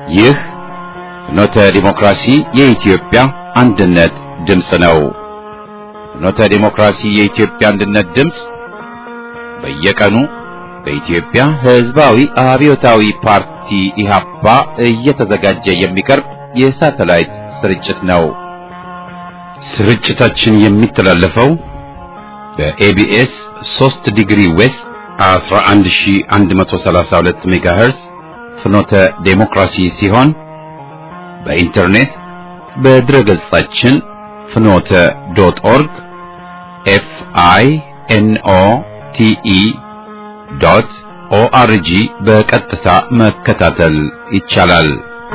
ይህ ፍኖተ ዲሞክራሲ የኢትዮጵያ አንድነት ድምፅ ነው። ፍኖተ ዲሞክራሲ የኢትዮጵያ አንድነት ድምፅ በየቀኑ በኢትዮጵያ ሕዝባዊ አብዮታዊ ፓርቲ ኢህአፓ እየተዘጋጀ የሚቀርብ የሳተላይት ስርጭት ነው። ስርጭታችን የሚተላለፈው በኤቢኤስ 3 ዲግሪ ዌስት 11132 ሜጋሄርስ ፍኖተ ዴሞክራሲ ሲሆን በኢንተርኔት በድረ ገጻችን ፍኖተ ዶት ኦርግ ኤፍ አይ ኤን ኦ ቲ ኢ ዶት ኦአርጂ በቀጥታ መከታተል ይቻላል።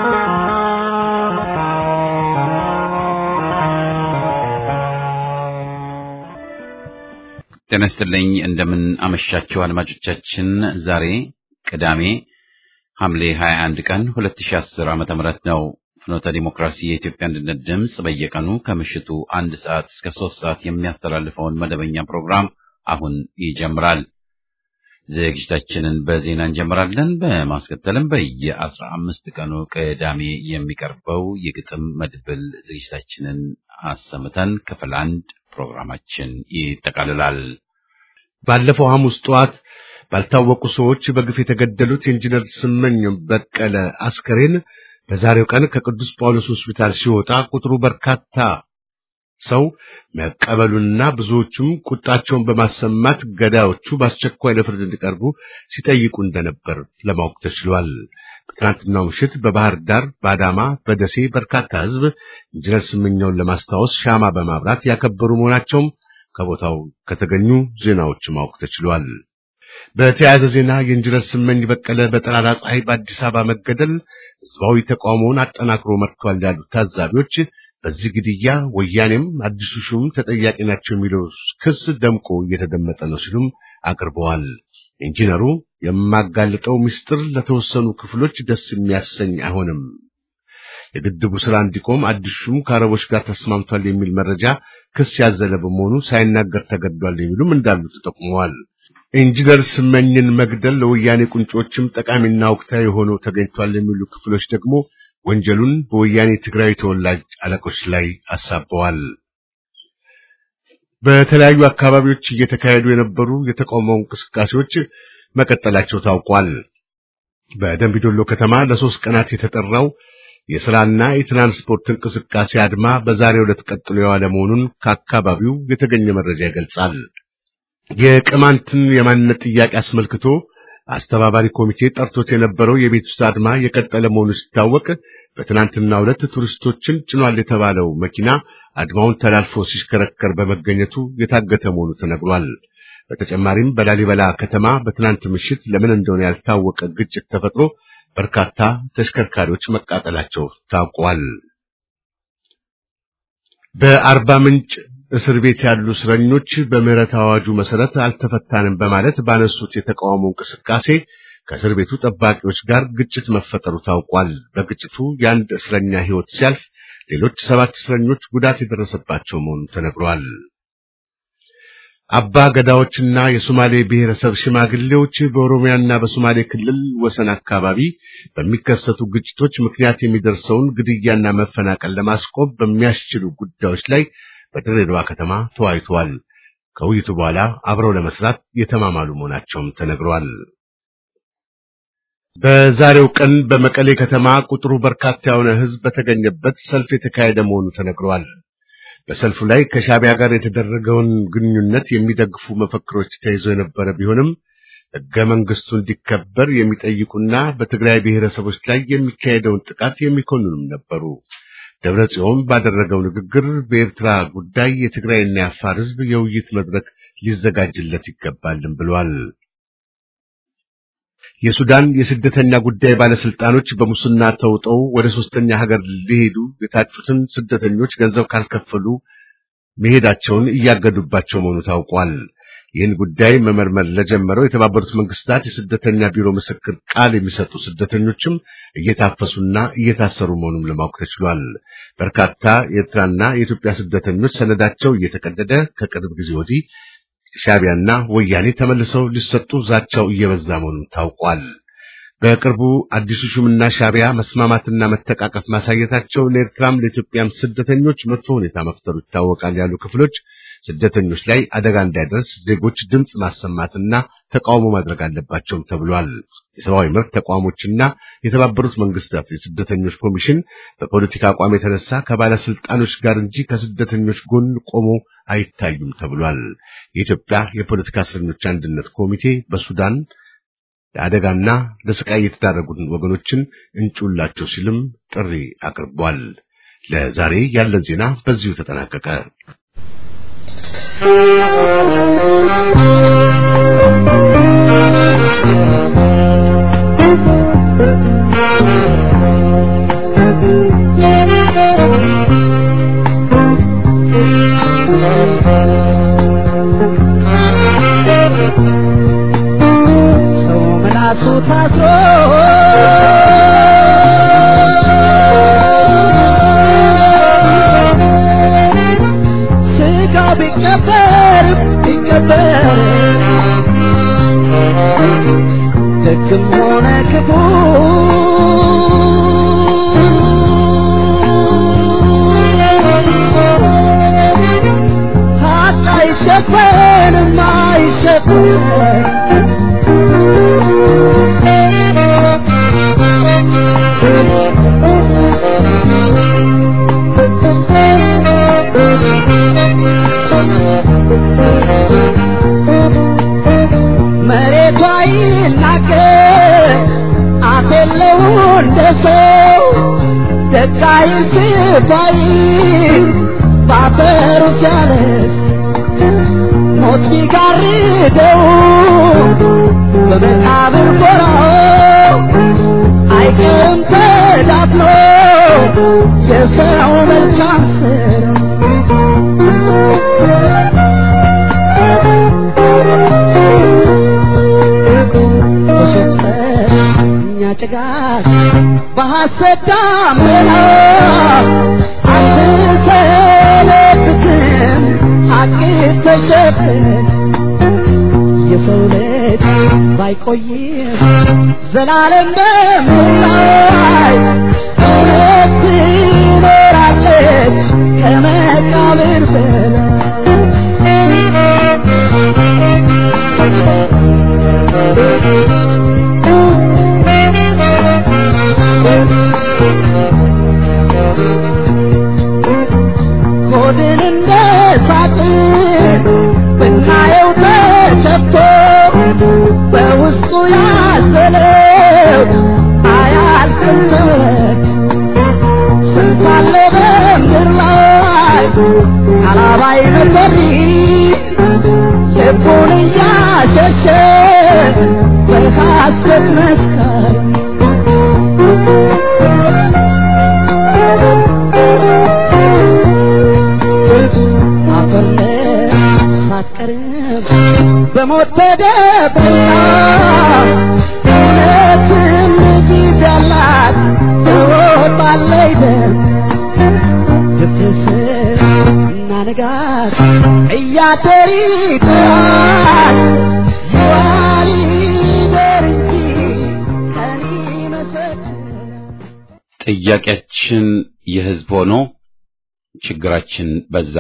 ጤና ይስጥልኝ። እንደምን አመሻችሁ አድማጮቻችን። ዛሬ ቅዳሜ ሐምሌ 21 ቀን 2010 ዓመተ ምህረት ነው። ፍኖተ ዲሞክራሲ የኢትዮጵያ አንድነት ድምፅ በየቀኑ ከምሽቱ አንድ ሰዓት እስከ ሶስት ሰዓት የሚያስተላልፈውን መደበኛ ፕሮግራም አሁን ይጀምራል። ዝግጅታችንን በዜና እንጀምራለን። በማስከተልም በየአስራ አምስት ቀኑ ቅዳሜ የሚቀርበው የግጥም መድብል ዝግጅታችንን አሰምተን ክፍል አንድ ፕሮግራማችን ይጠቃልላል። ባለፈው ሐሙስ ጠዋት ባልታወቁ ሰዎች በግፍ የተገደሉት የኢንጂነር ስመኘው በቀለ አስከሬን በዛሬው ቀን ከቅዱስ ጳውሎስ ሆስፒታል ሲወጣ ቁጥሩ በርካታ ሰው መቀበሉንና ብዙዎቹም ቁጣቸውን በማሰማት ገዳዮቹ በአስቸኳይ ለፍርድ እንዲቀርቡ ሲጠይቁ እንደነበር ለማወቅ ተችሏል። በትናንትናው ምሽት በባህር ዳር፣ በአዳማ፣ በደሴ በርካታ ሕዝብ ኢንጂነር ስመኘውን ለማስታወስ ሻማ በማብራት ያከበሩ መሆናቸውም ከቦታው ከተገኙ ዜናዎች ማወቅ ተችሏል። በተያያዘ ዜና የኢንጂነር ስመኝ በቀለ በጠራራ ፀሐይ በአዲስ አበባ መገደል ሕዝባዊ ተቃውሞውን አጠናክሮ መጥቷል ያሉት ታዛቢዎች በዚህ ግድያ ወያኔም አዲሱ ሹም ተጠያቂ ናቸው የሚለው ክስ ደምቆ እየተደመጠ ነው ሲሉም አቅርበዋል። ኢንጂነሩ የማጋልጠው ምስጢር ለተወሰኑ ክፍሎች ደስ የሚያሰኝ አይሆንም፣ የግድቡ ስራ እንዲቆም አዲሱ ሹም ከአረቦች ጋር ተስማምቷል የሚል መረጃ ክስ ያዘለ በመሆኑ ሳይናገር ተገድዷል የሚሉም እንዳሉ ተጠቁመዋል። ኢንጂነር ስመኝን መግደል ለወያኔ ቁንጮችም ጠቃሚና ወቅታዊ ሆኖ ተገኝቷል የሚሉ ክፍሎች ደግሞ ወንጀሉን በወያኔ ትግራዊ ተወላጅ አለቆች ላይ አሳበዋል። በተለያዩ አካባቢዎች እየተካሄዱ የነበሩ የተቃውሞ እንቅስቃሴዎች መቀጠላቸው ታውቋል። በደምቢዶሎ ከተማ ለሶስት ቀናት የተጠራው የሥራና የትራንስፖርት እንቅስቃሴ አድማ በዛሬው ዕለት ቀጥሎ የዋለ መሆኑን ከአካባቢው የተገኘ መረጃ ይገልጻል። የቅማንትን የማንነት ጥያቄ አስመልክቶ አስተባባሪ ኮሚቴ ጠርቶት የነበረው የቤት ውስጥ አድማ የቀጠለ መሆኑ ሲታወቅ በትናንትናው ዕለት ቱሪስቶችን ጭኗል የተባለው መኪና አድማውን ተላልፎ ሲሽከረከር በመገኘቱ የታገተ መሆኑ ተነግሯል። በተጨማሪም በላሊበላ ከተማ በትናንት ምሽት ለምን እንደሆነ ያልታወቀ ግጭት ተፈጥሮ በርካታ ተሽከርካሪዎች መቃጠላቸው ታውቋል። በአርባ ምንጭ እስር ቤት ያሉ እስረኞች በምህረት አዋጁ መሰረት አልተፈታንም በማለት ባነሱት የተቃውሞ እንቅስቃሴ ከእስር ቤቱ ጠባቂዎች ጋር ግጭት መፈጠሩ ታውቋል። በግጭቱ የአንድ እስረኛ ሕይወት ሲያልፍ ሌሎች ሰባት እስረኞች ጉዳት የደረሰባቸው መሆኑ ተነግሯል። አባ ገዳዎችና የሶማሌ ብሔረሰብ ሽማግሌዎች በኦሮሚያና በሶማሌ ክልል ወሰን አካባቢ በሚከሰቱ ግጭቶች ምክንያት የሚደርሰውን ግድያና መፈናቀል ለማስቆም በሚያስችሉ ጉዳዮች ላይ በድሬዳዋ ከተማ ተወያይተዋል። ከውይይቱ በኋላ አብረው ለመስራት የተማማሉ መሆናቸውም ተነግሯል። በዛሬው ቀን በመቀሌ ከተማ ቁጥሩ በርካታ የሆነ ሕዝብ በተገኘበት ሰልፍ የተካሄደ መሆኑ ተነግሯል። በሰልፉ ላይ ከሻቢያ ጋር የተደረገውን ግንኙነት የሚደግፉ መፈክሮች ተይዘው የነበረ ቢሆንም ሕገ መንግስቱ እንዲከበር የሚጠይቁና በትግራይ ብሔረሰቦች ላይ የሚካሄደውን ጥቃት የሚኮንኑም ነበሩ። ደብረ ጽዮን ባደረገው ንግግር በኤርትራ ጉዳይ የትግራይና የአፋር ሕዝብ የውይይት መድረክ ሊዘጋጅለት ይገባልም ብሏል። የሱዳን የስደተኛ ጉዳይ ባለስልጣኖች በሙስና ተውጠው ወደ ሶስተኛ ሀገር ሊሄዱ የታጩትን ስደተኞች ገንዘብ ካልከፈሉ መሄዳቸውን እያገዱባቸው መሆኑ ታውቋል። ይህን ጉዳይ መመርመር ለጀመረው የተባበሩት መንግስታት የስደተኛ ቢሮ ምስክር ቃል የሚሰጡ ስደተኞችም እየታፈሱና እየታሰሩ መሆኑን ለማወቅ ተችሏል። በርካታ የኤርትራና የኢትዮጵያ ስደተኞች ሰነዳቸው እየተቀደደ ከቅርብ ጊዜ ወዲህ ሻቢያና ወያኔ ተመልሰው ሊሰጡ ዛቻው እየበዛ መሆኑን ታውቋል። በቅርቡ አዲሱ ሹምና ሻዕቢያ መስማማትና መተቃቀፍ ማሳየታቸው ለኤርትራም ለኢትዮጵያም ስደተኞች መጥፎ ሁኔታ መፍጠሩ ይታወቃል ያሉ ክፍሎች ስደተኞች ላይ አደጋ እንዳይደርስ ዜጎች ድምፅ ማሰማትና ተቃውሞ ማድረግ አለባቸውም ተብሏል። የሰብአዊ መብት ተቋሞችና የተባበሩት መንግስታት የስደተኞች ኮሚሽን በፖለቲካ አቋም የተነሳ ከባለስልጣኖች ጋር እንጂ ከስደተኞች ጎን ቆሞ አይታዩም ተብሏል። የኢትዮጵያ የፖለቲካ እስረኞች አንድነት ኮሚቴ በሱዳን ለአደጋና ለስቃይ የተዳረጉትን ወገኖችን እንጩላቸው ሲልም ጥሪ አቅርቧል። ለዛሬ ያለን ዜና በዚሁ ተጠናቀቀ። ሰው ምላሱ ታስሮ ስጋው ቢቀበር ቢቀበር ደግም ሆነ ክፉ ሀቅ አይሸፈንም አይሸፈንም መሬቷ ይናገር አፍ የለው እንደ ሰው ደቃይ ስባይ ባፈሩ ሲያለስ ሞት ቢጋርደው በመቃብር ጎራው አይቀርም ተዳፍኖ የሰው መልካም ስራ በሶስተኛ ጭጋግ በሐሰት ዳመና አትሰለብትም ሐቅ ተሸፍን የሰው ልጅ ባይቆይም ዘላለም በምድር እውነት ትኖራለች ከመቃብር ሆድን እንደ ሳጥን ብናየው ተሰፍቶ በውስጡ ያዘለው አያልቅም ተረት ስንት አለ በምድር ላይ አላባይ መሰሪ ልቡን እያሸሸ በሐሰት መስከር አፈር ሳትቀርብ በሞት ተደብቃ እውነትም ጊዜ ያላት ትወጣለች ደም ድፍስ እና ንጋት እያደር ይጥራል ይዋል ይደር እንጂ ቀን ይመሰክራል ጥያቄያችን የህዝብ ሆኖ ችግራችን በዛ።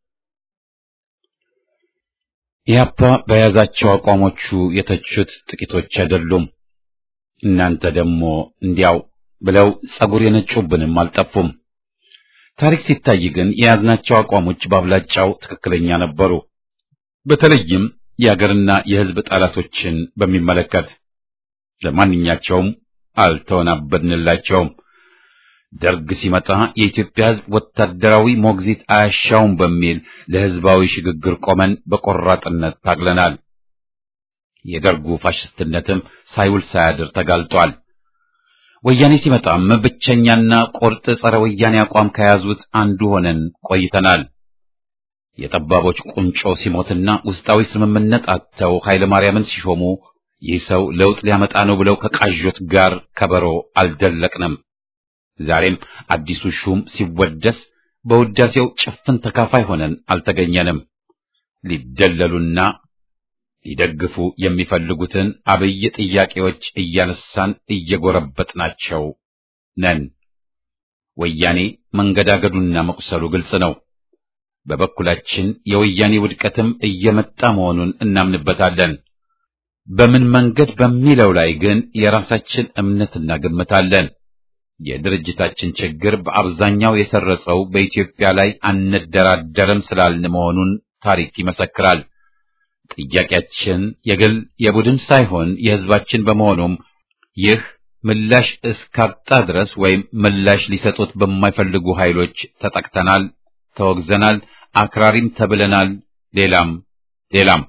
ኢህአፓ በያዛቸው አቋሞቹ የተቹት ጥቂቶች አይደሉም። እናንተ ደግሞ እንዲያው ብለው ጸጉር የነጩብንም አልጠፉም። ታሪክ ሲታይ ግን የያዝናቸው አቋሞች በአብላጫው ትክክለኛ ነበሩ። በተለይም የአገርና የህዝብ ጠላቶችን በሚመለከት ለማንኛቸውም አልተወናበድንላቸውም። ደርግ ሲመጣ የኢትዮጵያ ህዝብ ወታደራዊ ሞግዚት አያሻውም በሚል ለህዝባዊ ሽግግር ቆመን በቆራጥነት ታግለናል። የደርጉ ፋሽስትነትም ሳይውል ሳያድር ተጋልጧል። ወያኔ ሲመጣም ብቸኛና ቁርጥ ጸረ ወያኔ አቋም ከያዙት አንዱ ሆነን ቆይተናል። የጠባቦች ቁንጮ ሲሞትና ውስጣዊ ስምምነት አጥተው ኃይለ ማርያምን ሲሾሙ ይህ ሰው ለውጥ ሊያመጣ ነው ብለው ከቃዦት ጋር ከበሮ አልደለቅንም። ዛሬም አዲሱ ሹም ሲወደስ በውዳሴው ጭፍን ተካፋይ ሆነን አልተገኘንም። ሊደለሉና ሊደግፉ የሚፈልጉትን አብይ ጥያቄዎች እያነሳን እየጎረበጥናቸው ነን። ወያኔ መንገዳገዱና መቁሰሉ ግልጽ ነው። በበኩላችን የወያኔ ውድቀትም እየመጣ መሆኑን እናምንበታለን። በምን መንገድ በሚለው ላይ ግን የራሳችን እምነትና ግምት አለን። የድርጅታችን ችግር በአብዛኛው የሰረጸው በኢትዮጵያ ላይ አንደራደርም ስላልን መሆኑን ታሪክ ይመሰክራል። ጥያቄያችን የግል የቡድን ሳይሆን የሕዝባችን በመሆኑም ይህ ምላሽ እስካጣ ድረስ ወይም ምላሽ ሊሰጡት በማይፈልጉ ኃይሎች ተጠቅተናል፣ ተወግዘናል፣ አክራሪም ተብለናል። ሌላም ሌላም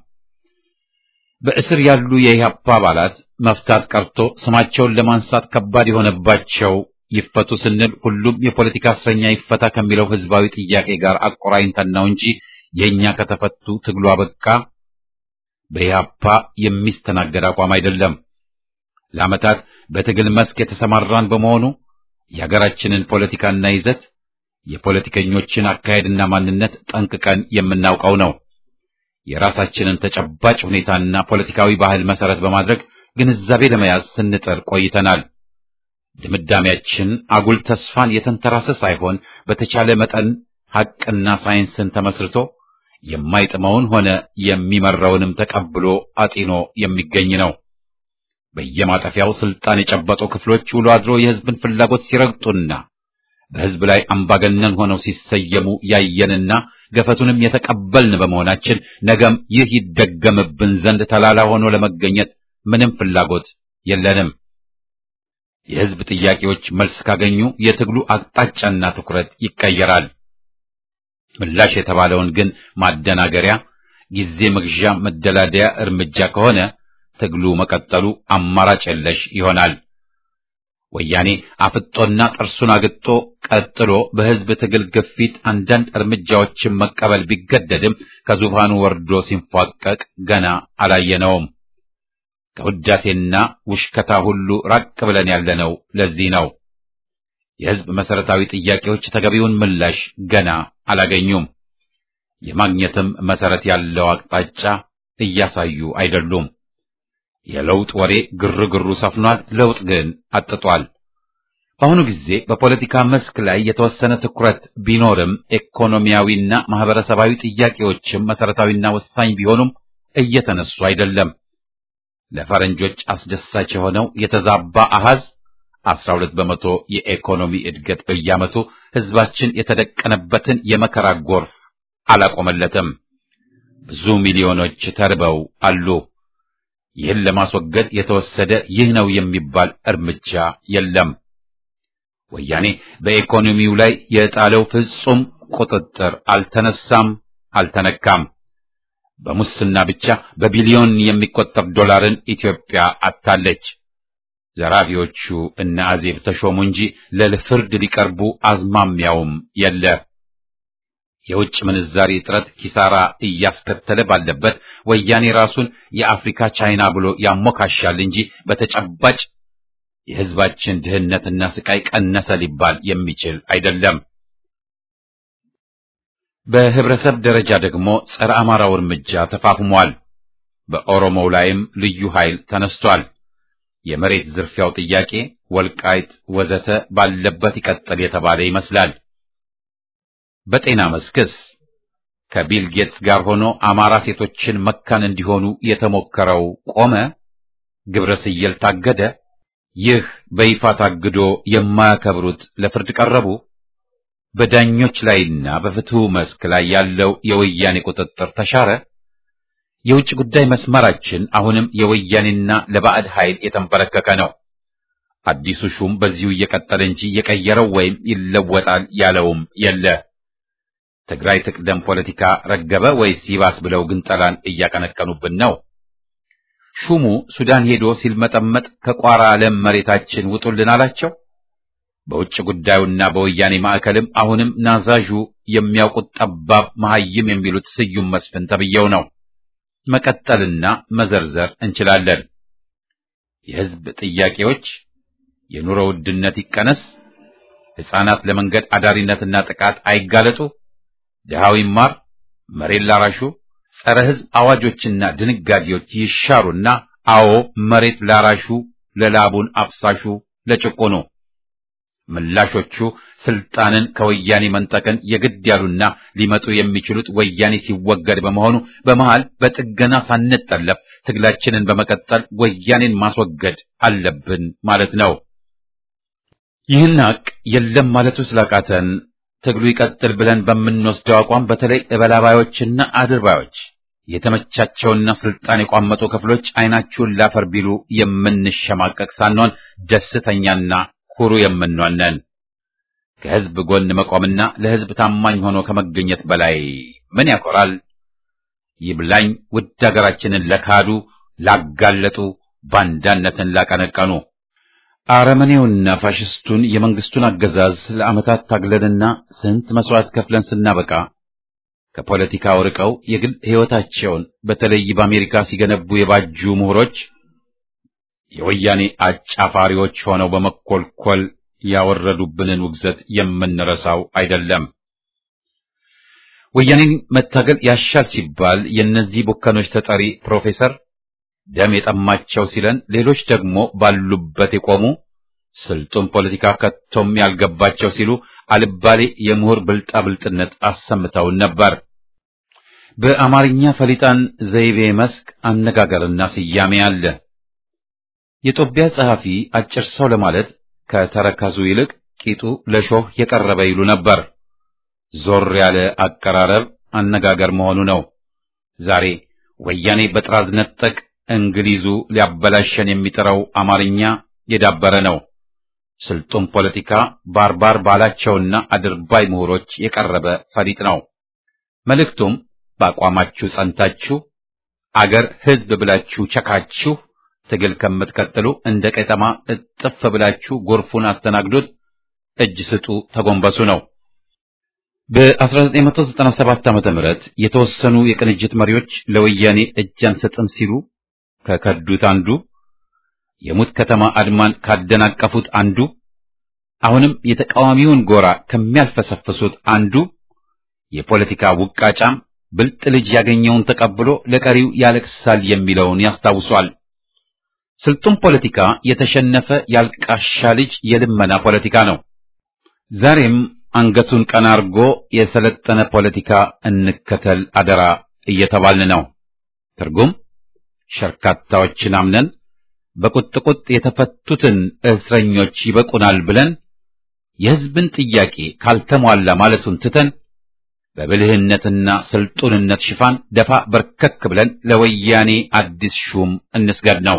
በእስር ያሉ የኢህአፓ አባላት መፍታት ቀርቶ ስማቸውን ለማንሳት ከባድ የሆነባቸው ይፈቱ ስንል ሁሉም የፖለቲካ እስረኛ ይፈታ ከሚለው ህዝባዊ ጥያቄ ጋር አቆራኝተን ነው እንጂ የእኛ ከተፈቱ ትግሉ አበቃ በኢህአፓ የሚስተናገድ አቋም አይደለም። ለዓመታት በትግል መስክ የተሰማራን በመሆኑ የሀገራችንን ፖለቲካና ይዘት የፖለቲከኞችን አካሄድና ማንነት ጠንቅቀን የምናውቀው ነው። የራሳችንን ተጨባጭ ሁኔታና ፖለቲካዊ ባህል መሰረት በማድረግ ግንዛቤ ለመያዝ ስንጥር ቆይተናል። ድምዳሜያችን አጉል ተስፋን የተንተራሰ ሳይሆን በተቻለ መጠን ሐቅና ሳይንስን ተመስርቶ የማይጥመውን ሆነ የሚመራውንም ተቀብሎ አጢኖ የሚገኝ ነው። በየማጠፊያው ስልጣን የጨበጡ ክፍሎች ውሎ አድሮ የህዝብን ፍላጎት ሲረግጡና በህዝብ ላይ አምባገነን ሆነው ሲሰየሙ ያየንና ገፈቱንም የተቀበልን በመሆናችን ነገም ይህ ይደገምብን ዘንድ ተላላ ሆኖ ለመገኘት ምንም ፍላጎት የለንም። የህዝብ ጥያቄዎች መልስ ካገኙ የትግሉ አቅጣጫና ትኩረት ይቀየራል። ምላሽ የተባለውን ግን ማደናገሪያ፣ ጊዜ መግዣ፣ መደላደያ እርምጃ ከሆነ ትግሉ መቀጠሉ አማራጭ የለሽ ይሆናል። ወያኔ አፍጦና ጥርሱን አግጦ ቀጥሎ በህዝብ ትግል ግፊት አንዳንድ እርምጃዎችን መቀበል ቢገደድም ከዙፋኑ ወርዶ ሲንፏቀቅ ገና አላየነውም። ከውዳሴና ውሽከታ ሁሉ ራቅ ብለን ያለነው ለዚህ ነው። የህዝብ መሰረታዊ ጥያቄዎች ተገቢውን ምላሽ ገና አላገኙም። የማግኘትም መሰረት ያለው አቅጣጫ እያሳዩ አይደሉም። የለውጥ ወሬ ግርግሩ ሰፍኗል። ለውጥ ግን አጥቷል። በአሁኑ ጊዜ በፖለቲካ መስክ ላይ የተወሰነ ትኩረት ቢኖርም ኢኮኖሚያዊና ማህበረሰባዊ ጥያቄዎችም መሰረታዊና ወሳኝ ቢሆኑም እየተነሱ አይደለም። ለፈረንጆች አስደሳች የሆነው የተዛባ አሃዝ 12 በመቶ የኢኮኖሚ እድገት በየዓመቱ ህዝባችን የተደቀነበትን የመከራ ጎርፍ አላቆመለትም። ብዙ ሚሊዮኖች ተርበው አሉ። ይህን ለማስወገድ የተወሰደ ይህ ነው የሚባል እርምጃ የለም። ወያኔ በኢኮኖሚው ላይ የጣለው ፍጹም ቁጥጥር አልተነሳም፣ አልተነካም። በሙስና ብቻ በቢሊዮን የሚቆጠር ዶላርን ኢትዮጵያ አታለች። ዘራፊዎቹ እነ አዜብ ተሾሙ እንጂ ለፍርድ ሊቀርቡ አዝማሚያውም የለ። የውጭ ምንዛሪ እጥረት ኪሳራ እያስከተለ ባለበት ወያኔ ራሱን የአፍሪካ ቻይና ብሎ ያሞካሻል እንጂ በተጨባጭ የህዝባችን ድህነትና ስቃይ ቀነሰ ሊባል የሚችል አይደለም። በህብረተሰብ ደረጃ ደግሞ ጸረ አማራው እርምጃ ተፋፍሟል። በኦሮሞው ላይም ልዩ ኃይል ተነስቷል። የመሬት ዝርፊያው ጥያቄ ወልቃይት ወዘተ ባለበት ይቀጥል የተባለ ይመስላል። በጤና መስክስ ከቢል ጌትስ ጋር ሆኖ አማራ ሴቶችን መካን እንዲሆኑ የተሞከረው ቆመ? ግብረ ስየል ታገደ? ይህ በይፋ ታግዶ የማያከብሩት ለፍርድ ቀረቡ? በዳኞች ላይና በፍትሁ መስክ ላይ ያለው የወያኔ ቁጥጥር ተሻረ? የውጭ ጉዳይ መስመራችን አሁንም የወያኔና ለባዕድ ኃይል የተንበረከከ ነው። አዲሱ ሹም በዚሁ እየቀጠለ እንጂ የቀየረው ወይም ይለወጣል ያለውም የለ። ትግራይ ትቅደም ፖለቲካ ረገበ ወይስ ይባስ ብለው ግንጠላን እያቀነቀኑብን ነው። ሹሙ ሱዳን ሄዶ ሲልመጠመጥ ከቋራ ለም መሬታችን ውጡልን አላቸው። በውጭ ጉዳዩና በወያኔ ማዕከልም አሁንም ናዛዡ የሚያውቁት ጠባብ መሐይም የሚሉት ስዩም መስፍን ተብየው ነው። መቀጠልና መዘርዘር እንችላለን። የሕዝብ ጥያቄዎች የኑሮ ውድነት ይቀነስ፣ ሕፃናት ለመንገድ አዳሪነትና ጥቃት አይጋለጡ፣ ድሃው ይማር፣ መሬት ላራሹ፣ ጸረ ሕዝብ አዋጆችና ድንጋጌዎች ይሻሩና አዎ መሬት ላራሹ፣ ለላቡን አፍሳሹ፣ ለጭቁኑ ምላሾቹ ስልጣንን ከወያኔ መንጠቅን የግድ ያሉና ሊመጡ የሚችሉት ወያኔ ሲወገድ በመሆኑ በመሃል በጥገና ሳንጠለፍ ትግላችንን በመቀጠል ወያኔን ማስወገድ አለብን ማለት ነው። ይህን ሀቅ የለም ማለቱ ስላቃተን ትግሉ ይቀጥል ብለን በምንወስደው አቋም በተለይ እበላባዮችና አድርባዮች የተመቻቸውና ስልጣን የቋመጡ ክፍሎች አይናችሁን ላፈር ቢሉ የምንሸማቀቅ ሳንሆን ደስተኛና ኩሩ የምንሆን ነን። ከህዝብ ጎን መቆምና ለህዝብ ታማኝ ሆኖ ከመገኘት በላይ ምን ያኮራል? ይብላኝ ውድ ሀገራችንን ለካዱ፣ ላጋለጡ፣ ባንዳነትን ላቀነቀኑ አረመኔውና ፋሽስቱን የመንግስቱን አገዛዝ ለዓመታት ታግለንና ስንት መስዋዕት ከፍለን ስናበቃ ከፖለቲካው ርቀው የግል ሕይወታቸውን በተለይ በአሜሪካ ሲገነቡ የባጁ ምሁሮች የወያኔ አጫፋሪዎች ሆነው በመኮልኮል ያወረዱብንን ውግዘት የምንረሳው አይደለም። ወያኔን መታገል ያሻል ሲባል የእነዚህ ቡከኖች ተጠሪ ፕሮፌሰር ደም የጠማቸው ሲለን፣ ሌሎች ደግሞ ባሉበት የቆሙ ስልጡን ፖለቲካ ከቶም ያልገባቸው ሲሉ አልባሌ የምሁር ብልጣብልጥነት አሰምተውን ነበር። በአማርኛ ፈሊጣን ዘይቤ መስክ አነጋገርና ስያሜ አለ። የጦቢያ ጸሐፊ አጭር ሰው ለማለት ከተረከዙ ይልቅ ቂጡ ለሾህ የቀረበ ይሉ ነበር። ዞር ያለ አቀራረብ አነጋገር መሆኑ ነው። ዛሬ ወያኔ በጥራዝ ነጠቅ እንግሊዙ ሊያበላሸን የሚጥረው አማርኛ የዳበረ ነው። ስልጡን ፖለቲካ ባርባር ባላቸውና አድርባይ ምሁሮች የቀረበ ፈሊጥ ነው። መልእክቱም በአቋማችሁ ጸንታችሁ አገር ሕዝብ ብላችሁ ቸካችሁ ትግል ከምትቀጥሉ እንደ ቀጠማ እጥፍ ብላችሁ ጎርፉን አስተናግዱት፣ እጅ ስጡ፣ ተጎንበሱ ነው። በ1997 ዓመተ ምህረት የተወሰኑ የቅንጅት መሪዎች ለወያኔ እጅ አንሰጥም ሲሉ ከከዱት አንዱ የሙት ከተማ አድማን ካደናቀፉት አንዱ አሁንም የተቃዋሚውን ጎራ ከሚያልፈሰፍሱት አንዱ የፖለቲካ ውቃጫም ብልጥ ልጅ ያገኘውን ተቀብሎ ለቀሪው ያለቅሳል የሚለውን ያስታውሷል። ስልጡን ፖለቲካ የተሸነፈ ያልቃሻ ልጅ የልመና ፖለቲካ ነው። ዛሬም አንገቱን ቀና አርጎ የሰለጠነ ፖለቲካ እንከተል አደራ እየተባልን ነው። ትርጉም ሸርካታዎችን አምነን በቁጥቁጥ የተፈቱትን እስረኞች ይበቁናል ብለን የሕዝብን ጥያቄ ካልተሟላ ማለቱን ትተን በብልህነትና ስልጡንነት ሽፋን ደፋ በርከክ ብለን ለወያኔ አዲስ ሹም እንስገድ ነው።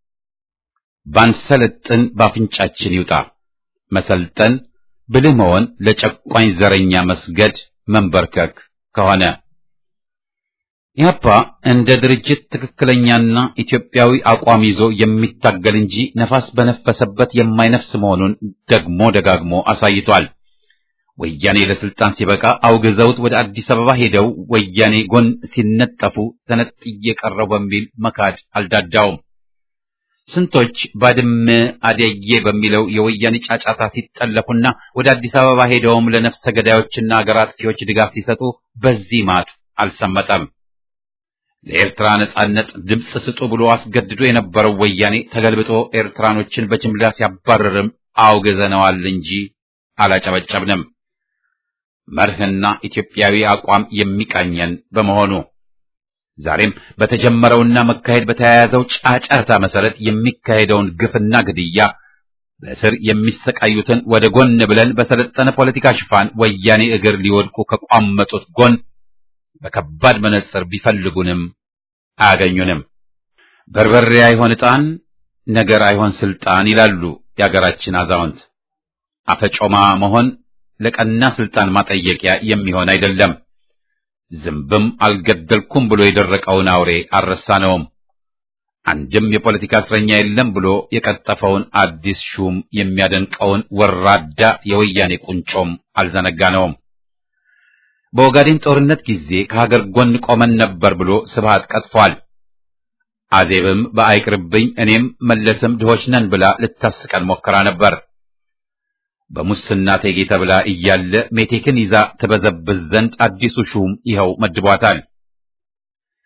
ባንሰለጥን ባፍንጫችን ይውጣ። መሰልጠን ብልህ መሆን ለጨቋኝ ዘረኛ መስገድ መንበርከክ ከሆነ ኢህአፓ እንደ ድርጅት ትክክለኛና ኢትዮጵያዊ አቋም ይዞ የሚታገል እንጂ ነፋስ በነፈሰበት የማይነፍስ መሆኑን ደግሞ ደጋግሞ አሳይቷል። ወያኔ ለስልጣን ሲበቃ አውግዘውት ወደ አዲስ አበባ ሄደው ወያኔ ጎን ሲነጠፉ ተነጥዬ ቀረው በሚል መካድ አልዳዳውም። ስንቶች ባድመ አደዬ በሚለው የወያኔ ጫጫታ ሲጠለፉና ወደ አዲስ አበባ ሄደውም ለነፍሰ ገዳዮችና አገር አጥፊዎች ድጋፍ ሲሰጡ በዚህ ማጥ አልሰመጠም። ለኤርትራ ነጻነት ድምፅ ስጡ ብሎ አስገድዶ የነበረው ወያኔ ተገልብጦ ኤርትራኖችን በጅምላ ሲያባረርም አውግዘነዋል እንጂ አላጨበጨብንም። መርህና ኢትዮጵያዊ አቋም የሚቃኘን በመሆኑ ዛሬም በተጀመረውና መካሄድ በተያያዘው ጫጫታ መሰረት የሚካሄደውን ግፍና ግድያ በእስር የሚሰቃዩትን ወደ ጎን ብለን በሰለጠነ ፖለቲካ ሽፋን ወያኔ እግር ሊወድቁ ከቋመጡት ጎን በከባድ መነጽር ቢፈልጉንም አያገኙንም። በርበሬ አይሆን ዕጣን፣ ነገር አይሆን ስልጣን ይላሉ የአገራችን አዛውንት። አፈጮማ መሆን ለቀና ስልጣን ማጠየቂያ የሚሆን አይደለም። ዝንብም አልገደልኩም ብሎ የደረቀውን አውሬ አልረሳነውም። አንድም የፖለቲካ እስረኛ የለም ብሎ የቀጠፈውን አዲስ ሹም የሚያደንቀውን ወራዳ የወያኔ ቁንጮም አልዘነጋነውም። በኦጋዴን ጦርነት ጊዜ ከሀገር ጎን ቆመን ነበር ብሎ ስብሃት ቀጥፏል። አዜብም በአይቅርብኝ እኔም መለስም ድሆች ነን ብላ ልታስቀን ሞክራ ነበር። በሙስና ቴጌ ተብላ እያለ ሜቴክን ይዛ ትበዘብዝ ዘንድ አዲሱ ሹም ይኸው መድቧታል።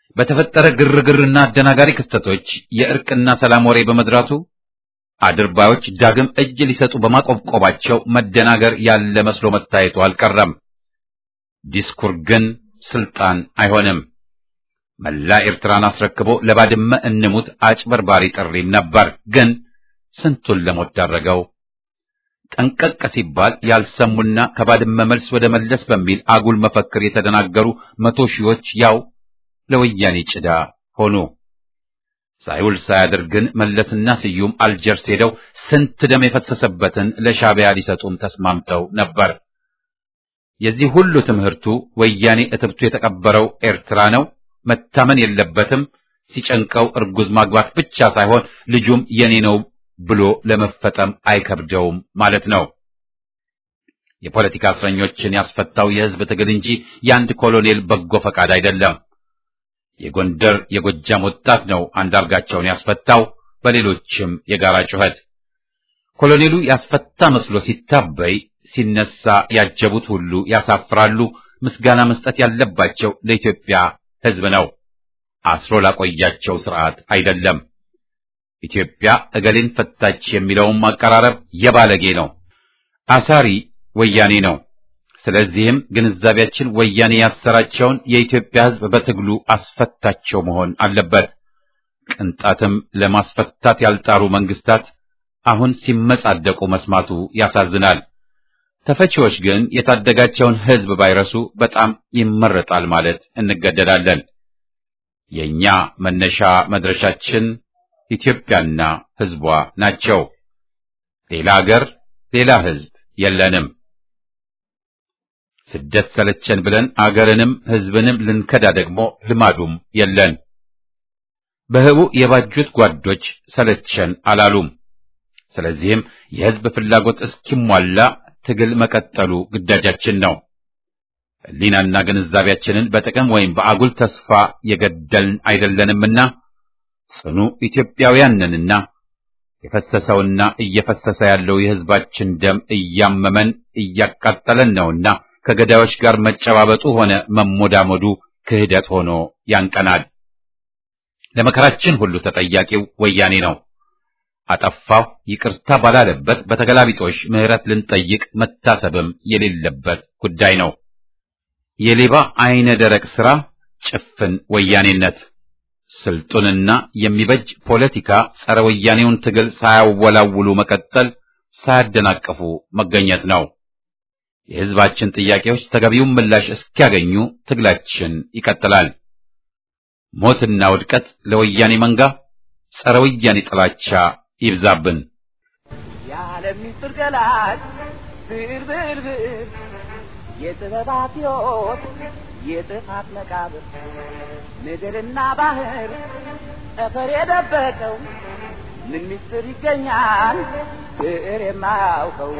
በተፈጠረ ግርግርና አደናጋሪ ክስተቶች የእርቅና ሰላም ወሬ በመድራቱ አድርባዮች ዳግም እጅ ሊሰጡ በማቆብቆባቸው መደናገር ያለ መስሎ መታየቱ አልቀረም። ዲስኩር ግን ስልጣን አይሆንም። መላ ኤርትራን አስረክቦ ለባድመ እንሙት አጭበርባሪ ጥሪም ነበር። ግን ስንቱን ለሞት ዳረገው። ጠንቀቅ ሲባል ያልሰሙና ከባድመ መልስ ወደ መለስ በሚል አጉል መፈክር የተደናገሩ መቶ ሺዎች ያው ለወያኔ ጭዳ ሆኑ። ሳይውል ሳያድር ግን መለስና ስዩም አልጀርስ ሄደው ስንት ደም የፈሰሰበትን ለሻዕቢያ ሊሰጡም ተስማምተው ነበር። የዚህ ሁሉ ትምህርቱ ወያኔ እትብቱ የተቀበረው ኤርትራ ነው፣ መታመን የለበትም፣ ሲጨንቀው እርጉዝ ማግባት ብቻ ሳይሆን ልጁም የኔ ነው ብሎ ለመፈጠም አይከብደውም ማለት ነው። የፖለቲካ እስረኞችን ያስፈታው የሕዝብ ትግል እንጂ የአንድ ኮሎኔል በጎ ፈቃድ አይደለም። የጎንደር የጎጃም ወጣት ነው አንዳርጋቸውን ያስፈታው፣ በሌሎችም የጋራ ጩኸት። ኮሎኔሉ ያስፈታ መስሎ ሲታበይ ሲነሳ ያጀቡት ሁሉ ያሳፍራሉ። ምስጋና መስጠት ያለባቸው ለኢትዮጵያ ሕዝብ ነው፣ አስሮ ላቆያቸው ስርዓት አይደለም። ኢትዮጵያ እገሌን ፈታች የሚለውም አቀራረብ የባለጌ ነው። አሳሪ ወያኔ ነው። ስለዚህም ግንዛቤያችን ወያኔ ያሰራቸውን የኢትዮጵያ ሕዝብ በትግሉ አስፈታቸው መሆን አለበት። ቅንጣትም ለማስፈታት ያልጣሩ መንግስታት አሁን ሲመጻደቁ መስማቱ ያሳዝናል። ተፈቺዎች ግን የታደጋቸውን ሕዝብ ባይረሱ በጣም ይመረጣል ማለት እንገደዳለን። የኛ መነሻ መድረሻችን ኢትዮጵያና ሕዝቧ ናቸው። ሌላ አገር፣ ሌላ ሕዝብ የለንም። ስደት ሰለቸን ብለን አገርንም ሕዝብንም ልንከዳ ደግሞ ልማዱም የለን። በህቡ የባጁት ጓዶች ሰለቸን አላሉም። ስለዚህም የሕዝብ ፍላጎት እስኪሟላ ትግል መቀጠሉ ግዳጃችን ነው። ሕሊናና ግንዛቤያችንን በጥቅም ወይም በአጉል ተስፋ የገደልን አይደለንምና ጽኑ ኢትዮጵያውያን ነንና የፈሰሰውና እየፈሰሰ ያለው የሕዝባችን ደም እያመመን እያቃጠለን ነውና ከገዳዮች ጋር መጨባበጡ ሆነ መሞዳሞዱ ክህደት ሆኖ ያንቀናል። ለመከራችን ሁሉ ተጠያቂው ወያኔ ነው። አጠፋሁ ይቅርታ ባላለበት በተገላቢጦሽ ምሕረት ልንጠይቅ መታሰብም የሌለበት ጉዳይ ነው። የሌባ አይነ ደረቅ ሥራ ጭፍን ወያኔነት ስልጡንና የሚበጅ ፖለቲካ ጸረ ወያኔውን ትግል ሳያወላውሉ መቀጠል፣ ሳያደናቅፉ መገኘት ነው። የሕዝባችን ጥያቄዎች ተገቢውን ምላሽ እስኪያገኙ ትግላችን ይቀጥላል። ሞትና ውድቀት ለወያኔ መንጋ፣ ጸረ ወያኔ ጥላቻ ይብዛብን። የዓለም ምስጢር ገላጭ ብር ብር ብር የጥበባት ሕይወት የጥፋት መቃብር ምድርና ባህር ጠፈር የደበቀው ምን ምስጢር ይገኛል ብዕር የማያውቀው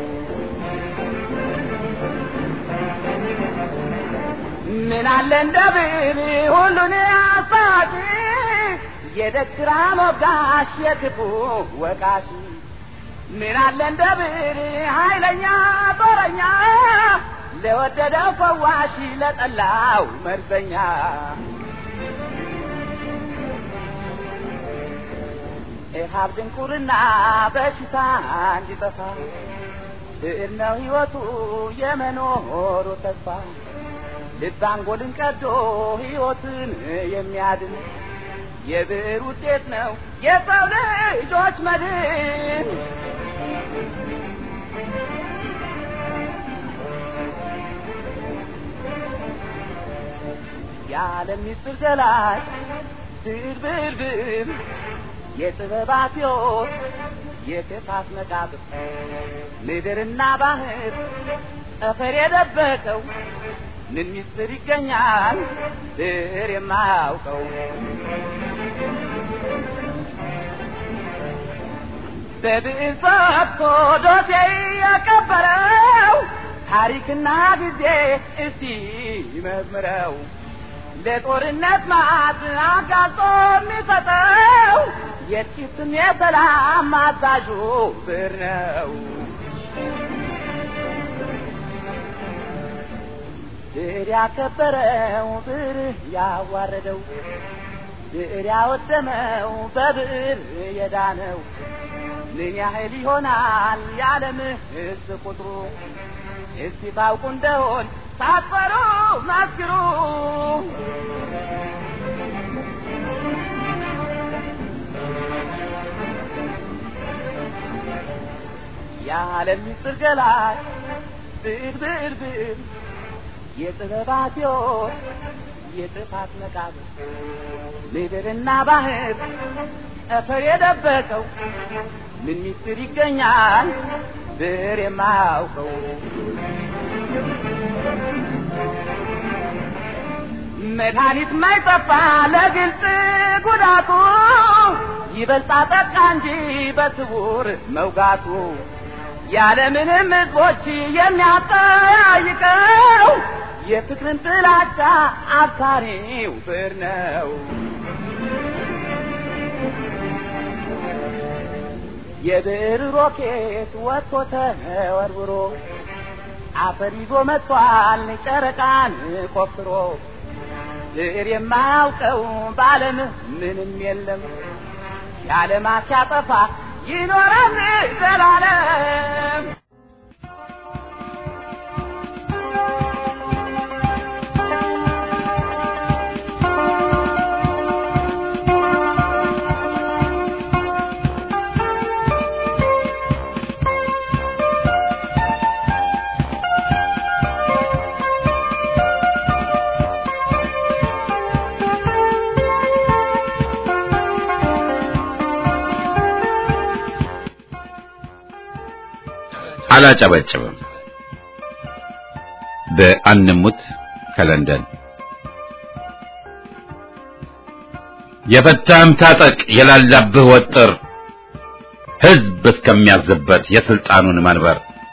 ምን አለ እንደ ብዕር ሁሉን አሳቂ የደግራ ሞጋሽ የክፉ ወቃሽ ምን አለ እንደ ብዕር ኃይለኛ ጦረኛ ለወደደው ፈዋሽ ለጠላው መርዘኛ ኢሃብ ድንቁርና በሽታ እንዲጠፋ ብዕር ነው ሕይወቱ የመኖሩ ተስፋ ልብ አንጎልን ቀዶ ሕይወትን የሚያድን የብዕር ውጤት ነው የሰው ልጆች መድን። የዓለም ምስጢር ገላጭ ብዕር ብዕር ብዕር የጥበባት ሕይወት የክፋት መቃብር ምድርና ባህር ጠፈር የደበቀው ምን ምስጢር ይገኛል ብዕር የማያውቀው በብዕር ፈትቶ ዶሴ ያቀበረው ታሪክና ጊዜ እስቲ ይመርምረው ለጦርነት ማዕት አጋልጦ የሚሰጠው የጥቂትም የሰላም አዛዡ ብዕር ነው። ብዕር ብዕር ያከበረው ብዕር ያዋረደው ብዕር ያወደመው በብዕር የዳነው ምን ያህል ይሆናል የዓለም ሕዝብ ቁጥሩ? እስቲ ታውቁ እንደሆን ሳትፈሩ መስክሩ። የዓለም ምስጢር ገላጭ ብዕር ብዕር ብዕር የጥበባት ሕይወት የጥፋት መቃብር ምድርና ባህር ጠፈር የደበቀው ምን ምስጢር ይገኛል ብዕር የማያውቀው? መድኃኒት ማይጠፋ ለግልጽ ጉዳቱ ይበልጣ ጠቃ እንጂ በስውር መውጋቱ ያለምንም ሕዝቦች የሚያጠያይቀው የፍቅርን ጥላቻ አብሳሪው ብዕር ነው። የብዕር ሮኬት ወጥቶ ተወርውሮ አፈር ይዞ መጥቷል ጨረቃን ቆፍሮ ብዕር የማያውቀው በዓለም ምንም የለም የዓለማት ሲያጠፋ ይኖራል ዘላለም። አላጨበጭብም። በአንሙት ከለንደን የፈታህም ታጠቅ የላላብህ ወጥር ሕዝብ እስከሚያዝበት የስልጣኑን መንበር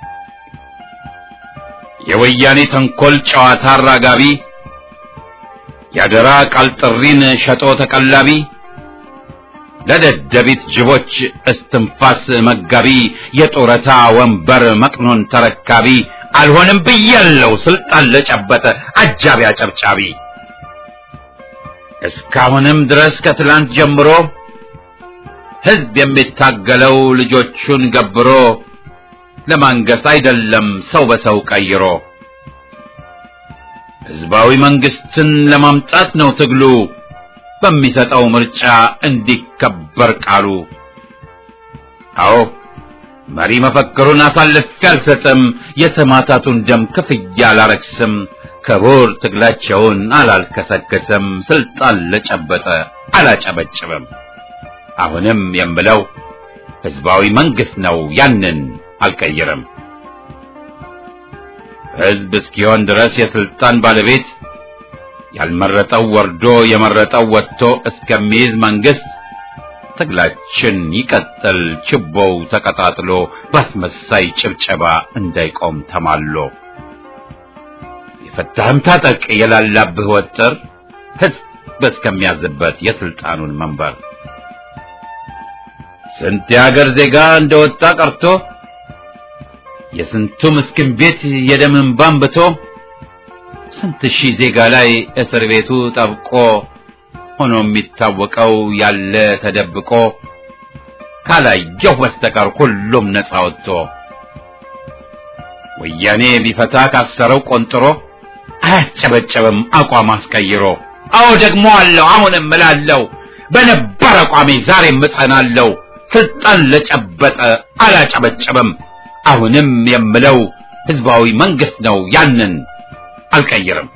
የወያኔ ተንኮል ጨዋታ አራጋቢ የአደራ ቃል ጥሪን ሸጦ ተቀላቢ ለደደቢት ጅቦች እስትንፋስ መጋቢ የጡረታ ወንበር መቅኖን ተረካቢ አልሆንም ብያለው ስልጣን ለጨበጠ አጃቢ አጨብጫቢ እስካሁንም ድረስ ከትላንት ጀምሮ ሕዝብ የሚታገለው ልጆቹን ገብሮ ለማንገስ አይደለም ሰው በሰው ቀይሮ ሕዝባዊ መንግስትን ለማምጣት ነው ትግሉ በሚሰጠው ምርጫ እንዲከበር ቃሉ። አዎ መሪ መፈክሩን አሳልፌ አልሰጥም፣ የሰማዕታቱን ደም ክፍያ አላረክስም፣ ክቡር ትግላቸውን አላልከሰከስም፣ ስልጣን ለጨበጠ አላጨበጭብም። አሁንም የምለው ህዝባዊ መንግስት ነው፣ ያንን አልቀይርም። ህዝብ እስኪሆን ድረስ የስልጣን ባለቤት ያልመረጠው ወርዶ የመረጠው ወጥቶ እስከሚይዝ መንግስት ትግላችን ይቀጥል፣ ችቦው ተቀጣጥሎ ባስመሳይ ጭብጨባ እንዳይቆም ተማሎ። የፈታህም ታጠቅ የላላብህ ወጥር ህዝብ እስከሚያዝበት የስልጣኑን መንበር ስንት የሀገር ዜጋ እንደወጣ ቀርቶ የስንቱ ምስኪን ቤት የደም እንባ አንብቶ ስንት ሺህ ዜጋ ላይ እስር ቤቱ ጠብቆ ሆኖ የሚታወቀው ያለ ተደብቆ ካላየሁ በስተቀር ሁሉም ነፃ ወጥቶ ወያኔ ቢፈታ ካሰረው ቆንጥሮ አያስጨበጨብም አቋም አስቀይሮ። አዎ ደግሞ አለው አሁንም እላለሁ በነበር አቋሜ ዛሬም እጸናለሁ። ስልጣን ለጨበጠ አላጨበጨብም። አሁንም የምለው ህዝባዊ መንግስት ነው ያንን አልቀይርም።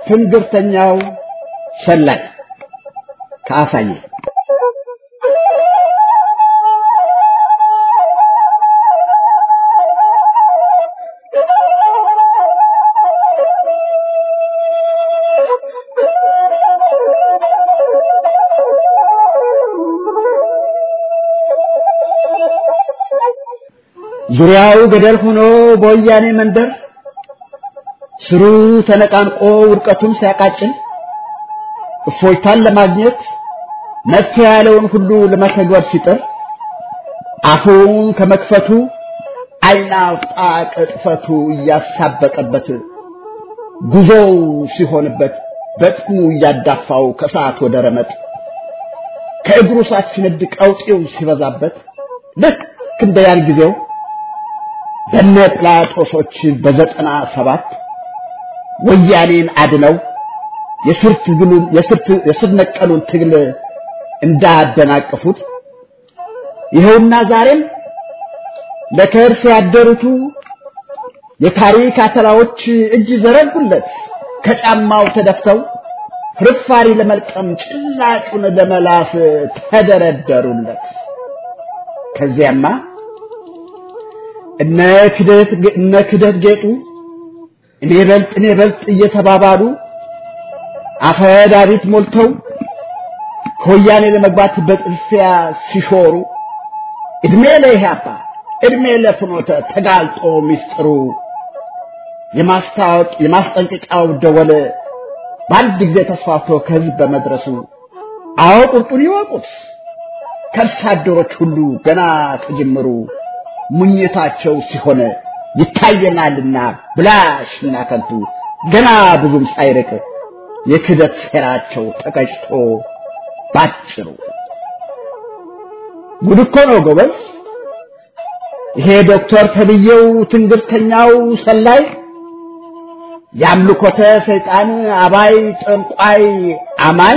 ትንግርተኛው ሰላይ ከአሳየ ዙሪያው ገደል ሆኖ በወያኔ መንደር ስሩ ተነቃንቆ ውድቀቱን ሲያቃጭል እፎይታን ለማግኘት መፍትሄ ያለውን ሁሉ ለመተግበር ሲጥር አፉን ከመክፈቱ ዓይን አውጣ ቅጥፈቱ እያሳበቀበት ጉዞው ሲሆንበት በጥሙ እያዳፋው ከሰዓት ወደ ረመጥ ከእግሩ ሰዓት ሲነድ ቀውጤው ሲበዛበት ልክ እንደ ያን ጊዜው በነ ጲላጦሶች በዘጠና ሰባት ወያኔን አድነው የስር ትግሉን የስር ነቀሉን ትግል እንዳደናቀፉት ይኸውና ዛሬም ለከርስ ያደሩቱ የታሪክ አተላዎች እጅ ዘረጉለት ከጫማው ተደፍተው ፍርፋሪ ለመልቀም ጭላጩን ለመላስ ተደረደሩለት። ከዚያማ እነ ክደት እነ ክደት ጌጡ እኔ በልጥ እኔ በልጥ እየተባባሉ አፈዳቢት ሞልተው ከወያኔ ለመግባት በጥልፊያ ሲሾሩ እድሜ ለኢህአፓ እድሜ ለፍኖተ ተጋልጦ ሚስጥሩ የማስታወቅ የማስጠንቀቂያው ደወል በአንድ ጊዜ ተስፋፍቶ ከህዝብ በመድረሱ አዎ ቁርጡን ይወቁት ከርሳ አደሮች ሁሉ ገና ከጅምሩ ሙኝታቸው ሲሆን ይታየናልና ብላሽና ከንቱ ገና ብዙም ሳይርቅ የክደት ሴራቸው ተቀጭቶ ባጭሩ ጉድ እኮ ነው ጎበዝ። ይሄ ዶክተር ተብዬው ትንግርተኛው ሰላይ የአምልኮተ ሰይጣን አባይ ጠንቋይ አማኝ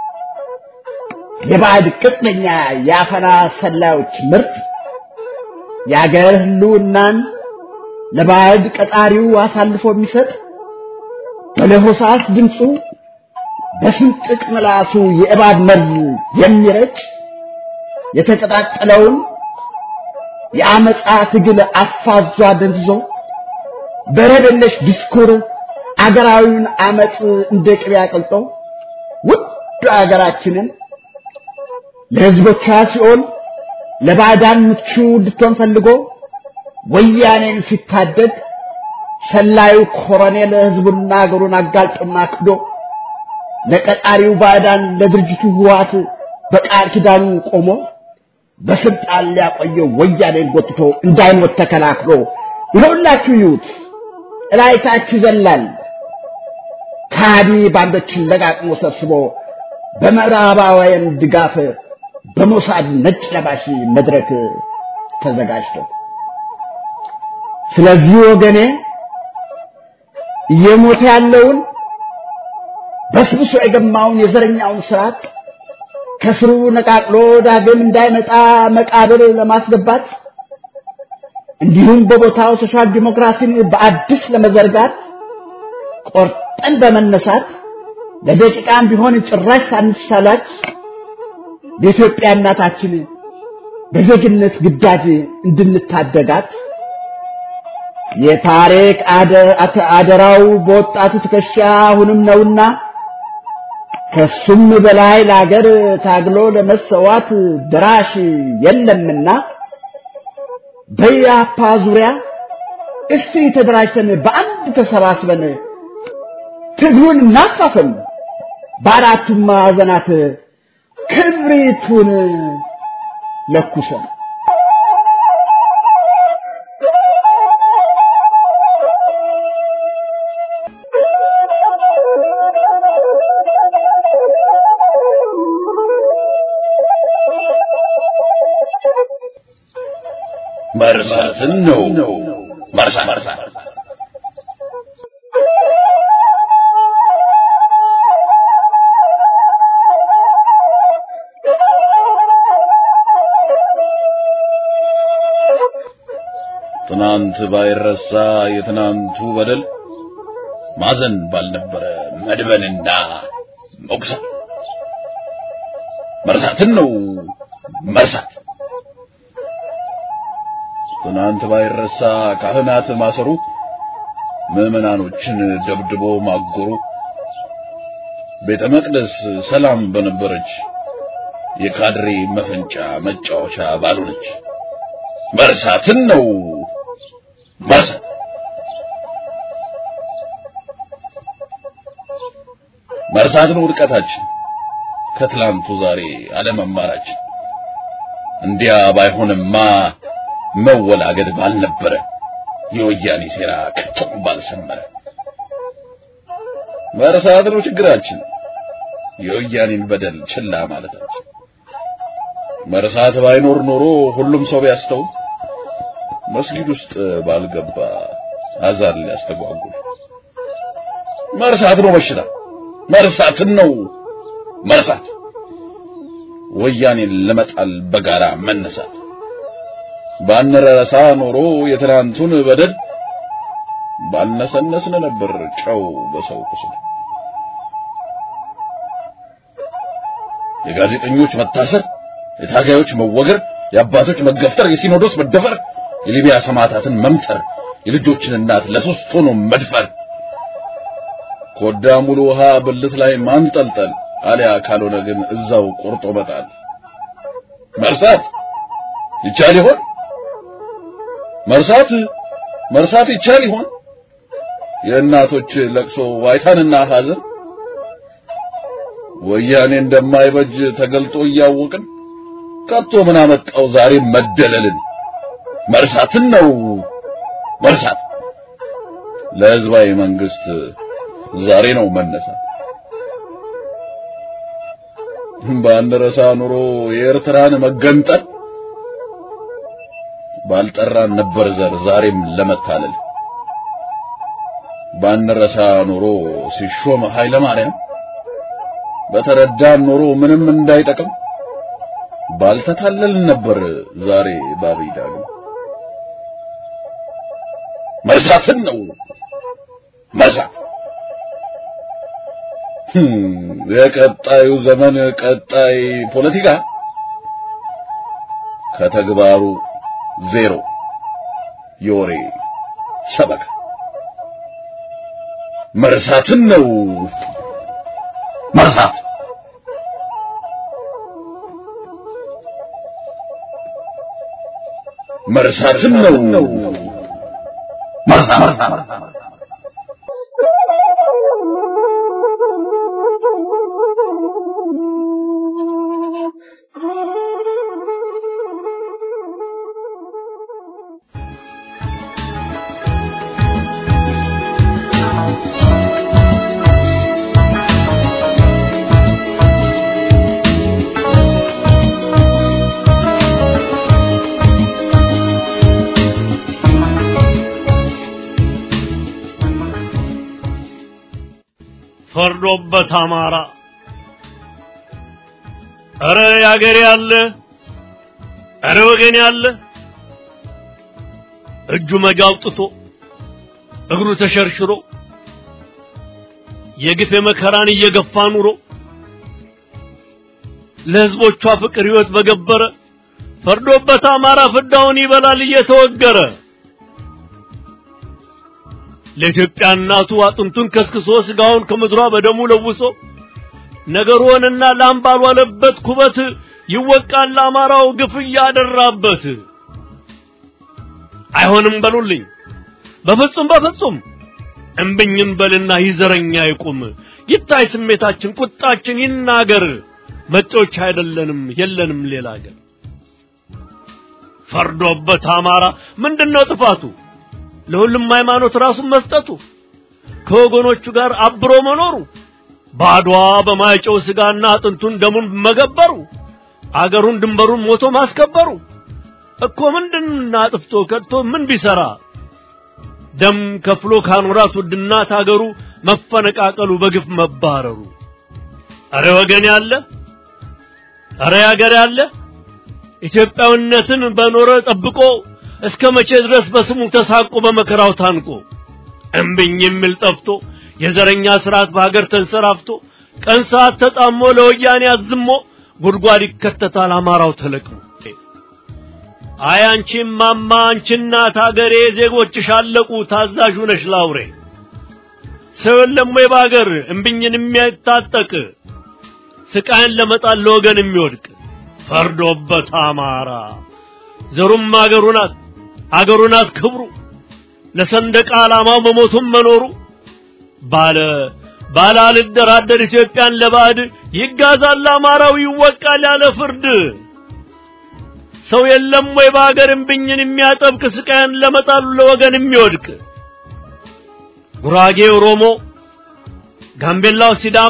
የባዕድ ቅጥነኛ የአፈና ሰላዮች ምርት የአገር ህልውናን ለባዕድ ቀጣሪው አሳልፎ የሚሰጥ በለሆሳስ ድምፁ በስንጥቅ ምላሱ የእባብ መርዝ የሚረጭ የተቀጣጠለውን የአመፃ ትግል አፋዟ ደንዝዞ በረደለሽ ዲስኩር አገራዊውን አመፅ እንደ ቅቤ አቅልጦ ውድ አገራችንን ለህዝቦቿ ሲኦል ለባዕዳን ምቹ እንድትሆን ፈልጎ ወያኔን ሲታደግ ሰላዩ ኮሎኔል ህዝቡና አገሩን አጋልጦና ክዶ ለቀጣሪው ባዕዳን ለድርጅቱ ህወሓት በቃል ኪዳኑ ቆሞ በስልጣን ሊያቆየው ወያኔን ጎትቶ እንዳይሞት ተከላክሎ ይኸውላችሁ ይዩት እላይታችሁ ይዘላል ካዲ ባንዶችን ለቃቅሞ ሰብስቦ በምዕራባውያን ድጋፍ በሞሳድ ነጭ ለባሽ መድረክ ተዘጋጅቶ ስለዚህ ወገኔ እየሞተ ያለውን በስብሶ የገማውን የዘረኛውን ስርዓት ከስሩ ነቃቅሎ ዳግም እንዳይመጣ መቃብር ለማስገባት እንዲሁም በቦታው ሶሻል ዲሞክራሲን በአዲስ ለመዘርጋት ቆርጠን በመነሳት ለደቂቃም ቢሆን ጭራሽ ሳንሳላች በኢትዮጵያ እናታችን በዜግነት ግዳጅ እንድንታደጋት የታሪክ አደራው በወጣቱ ትከሻ አሁንም ነውና ከሱም በላይ ለአገር ታግሎ ለመሰዋት ድራሽ የለምና በያፓ ዙሪያ እስቲ ተደራጅተን በአንድ ተሰባስበን ትግሉን እናፋፍም፣ በአራቱም ማዕዘናት ክብሪቱን ለኩሰን መርሳትን ነው መርሳት ትናንት ባይረሳ የትናንቱ በደል ማዘን ባልነበረ መድበንና መቁሰል መርሳትን ነው መርሳት። ትናንት ባይረሳ ካህናት ማሰሩ፣ ምዕመናኖችን ደብድቦ ማጎሩ፣ ቤተ መቅደስ ሰላም በነበረች የካድሬ መፈንጫ መጫወቻ ባልሆነች መርሳትን ነው መርሳት። መርሳት ነው ውድቀታችን፣ ከትላንቱ ዛሬ አለመማራችን። እንዲያ ባይሆንማ መወላገድ ባልነበረ፣ የወያኔ ሴራ ከቶም ባልሰመረ። መርሳት ነው ችግራችን፣ የወያኔን በደል ችላ ማለታችን። መርሳት ባይኖር ኖሮ ሁሉም ሰው ቢያስተውል መስጊድ ውስጥ ባልገባ አዛን ሊያስተጓጉል። መርሳት ነው በሽታ፣ መርሳትን ነው መርሳት። ወያኔን ለመጣል በጋራ መነሳት። ባንረሳ ኖሮ የትናንቱን በደል ባልነሰነስን ነበር ጨው በሰው ቁስል። የጋዜጠኞች መታሰር፣ የታጋዮች መወገር፣ የአባቶች መገፍተር፣ የሲኖዶስ መደፈር፣ የሊቢያ ሰማዕታትን መምተር፣ የልጆችን እናት ለሶስት ሆኖ መድፈር፣ ኮዳ ሙሉ ውሃ ብልት ላይ ማንጠልጠል፣ አሊያ ካልሆነ ግን እዛው ቆርጦ መጣል። መርሳት ይቻል ይሆን? መርሳት መርሳት ይቻል ይሆን? የእናቶች ለቅሶ ዋይታንና ሐዘን ወያኔ እንደማይበጅ ተገልጦ እያወቅን ከቶ ምን አመጣው ዛሬ መደለልን? መርሳትን ነው መርሳት። ለህዝባዊ መንግስት ዛሬ ነው መነሳት። ባንረሳ ኑሮ የኤርትራን መገንጠል ባልጠራን ነበር ዘር ዛሬም ለመታለል። ባንረሳ ኑሮ ሲሾም ኃይለ ማርያም በተረዳን ኑሮ ምንም እንዳይጠቅም ባልተታለልን ነበር ዛሬ ባብይ ዳግም። መርሳትን ነው መርሳት። የቀጣዩ ዘመን ቀጣይ ፖለቲካ ከተግባሩ ዜሮ የወሬ ሰበካ መርሳትን ነው መርሳት። መርሳትን ነው መርሳት። ፈርዶበት አማራ እረ ያገሬ ያለ እረ ወገን ያለ እጁ መጋ አውጥቶ እግሩ ተሸርሽሮ የግፍ መከራን እየገፋ ኑሮ ለሕዝቦቿ ፍቅር ሕይወት በገበረ ፈርዶበት አማራ ፍዳውን ይበላል እየተወገረ ለኢትዮጵያ እናቱ አጥንቱን ከስክሶ ስጋውን ከምድሯ በደሙ ለውሶ ነገሩንና ላም ባልዋለበት ኩበት ይወቃል አማራው ግፍ እያደራበት። አይሆንም በሉልኝ በፍጹም በፍጹም እምብኝን በልና ይዘረኛ ይቁም ይታይ ስሜታችን ቁጣችን ይናገር መጤዎች አይደለንም የለንም ሌላ አገር ፈርዶበት አማራ ምንድነው ጥፋቱ ለሁሉም ሃይማኖት ራሱን መስጠቱ ከወገኖቹ ጋር አብሮ መኖሩ በአድዋ በማይጨው ስጋና አጥንቱን ደሙን መገበሩ አገሩን ድንበሩን ሞቶ ማስከበሩ እኮ ምንድን አጥፍቶ ከድቶ ምን ቢሰራ ደም ከፍሎ ካኖራት ውድናት አገሩ መፈነቃቀሉ በግፍ መባረሩ አረ ወገን ያለ አረ ያገር ያለ ኢትዮጵያዊነትን በኖረ ጠብቆ እስከ መቼ ድረስ በስሙ ተሳቆ በመከራው ታንቆ እምብኝ የሚል ጠፍቶ የዘረኛ ስርዓት በሀገር ተንሰራፍቶ ቀን ሰዓት ተጣሞ ለወያኔ አዝሞ ጉድጓድ ይከተታል አማራው ተለቅሞ። አይ አንቺ ማማ አንቺ እናት ሀገሬ ዜጎችሽ አለቁ ታዛዥ ነሽ ላውሬ ሰው የለም ወይ በሀገር እምብኝን የሚያታጠቅ ስቃይን ለመጣል ለወገን የሚወድቅ ፈርዶበት አማራ ዘሩም አገሩ ናት አገሩ ናት ክብሩ ለሰንደቅ ዓላማው መሞቱም መኖሩ ባለ ባለ አልደራደር ኢትዮጵያን ለባዕድ ይጋዛል አማራው ይወቃል ያለ ፍርድ ሰው የለም ወይ በሀገር እምብኝን የሚያጠብቅ ስቃይን ለመጣሉ ለወገን የሚወድቅ ጉራጌ ኦሮሞ፣ ጋምቤላው ሲዳማ፣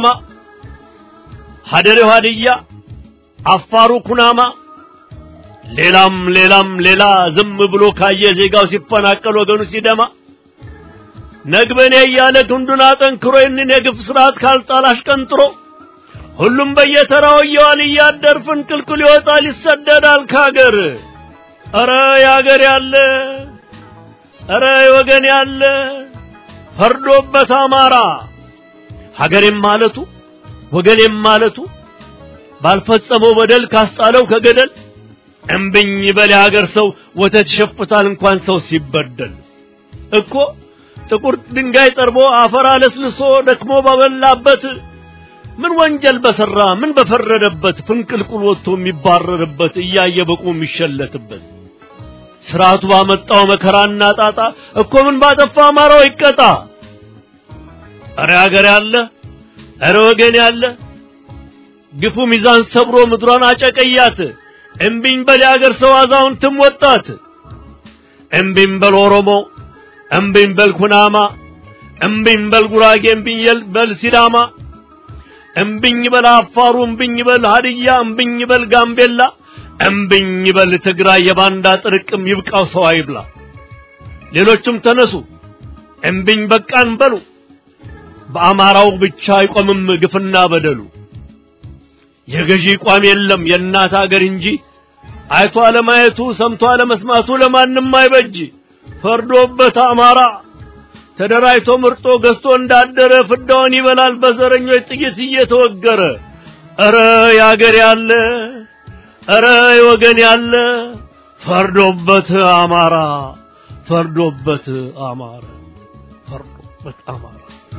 ሀደሬው ሀድያ፣ አፋሩ ኩናማ፣ ሌላም ሌላም ሌላ ዝም ብሎ ካየ ዜጋው ሲፈናቀል ወገኑ ሲደማ ነግበኔ እያለ ክንዱን አጠንክሮ ይህንን የግፍ ስርዓት ካልጣል አሽቀንጥሮ ሁሉም በየተራው እየዋል እያደር ፍንቅልቅል ይወጣል ይሰደዳል ካገር። ኧረ ያገር ያለ ኧረ ወገን ያለ ፈርዶበት አማራ ሀገሬም ማለቱ ወገኔም ማለቱ ባልፈጸመው በደል ካስጣለው ከገደል እምብኝ በል የሀገር ሰው ወተት ይሸፍታል እንኳን ሰው ሲበደል እኮ ጥቁር ድንጋይ ጠርቦ አፈር አለስልሶ ደክሞ ባበላበት ምን ወንጀል በሰራ ምን በፈረደበት ፍንቅልቁል ወጥቶ የሚባረርበት እያየ በቁ የሚሸለትበት ስርዓቱ ባመጣው መከራና ጣጣ እኮ ምን ባጠፋ አማራው ይቀጣ። እረ ሀገር ያለ እረ ወገን ያለ ግፉ ሚዛን ሰብሮ ምድሯን አጨቀያት። እምቢኝ በል የሀገር ሰው አዛውንትም ወጣት። እምቢኝ በል ኦሮሞ፣ እምቢኝ በል ኩናማ፣ እምቢኝ በል ጉራጌ፣ እምቢኝ በል ሲዳማ፣ እምቢኝ በል አፋሩ፣ እምቢኝ በል ሀድያ፣ እምቢኝ በል ጋምቤላ እምብኝ በል ትግራይ የባንዳ ጥርቅም ይብቃው ሰው አይብላ። ሌሎችም ተነሱ እምብኝ በቃን በሉ። በአማራው ብቻ አይቆምም ግፍና በደሉ። የገዢ ቋም የለም የእናት አገር እንጂ አይቶ አለማየቱ ሰምቶ አለመስማቱ ለማንም አይበጅ። ፈርዶበት አማራ ተደራጅቶ ምርጦ ገዝቶ እንዳደረ ፍዳውን ይበላል በዘረኞች ጥይት እየተወገረ። ኧረ ያገር ያለ እረ ወገን ያለ ፈርዶበት አማራ ፈርዶበት አማራ ፈርዶበት አማራ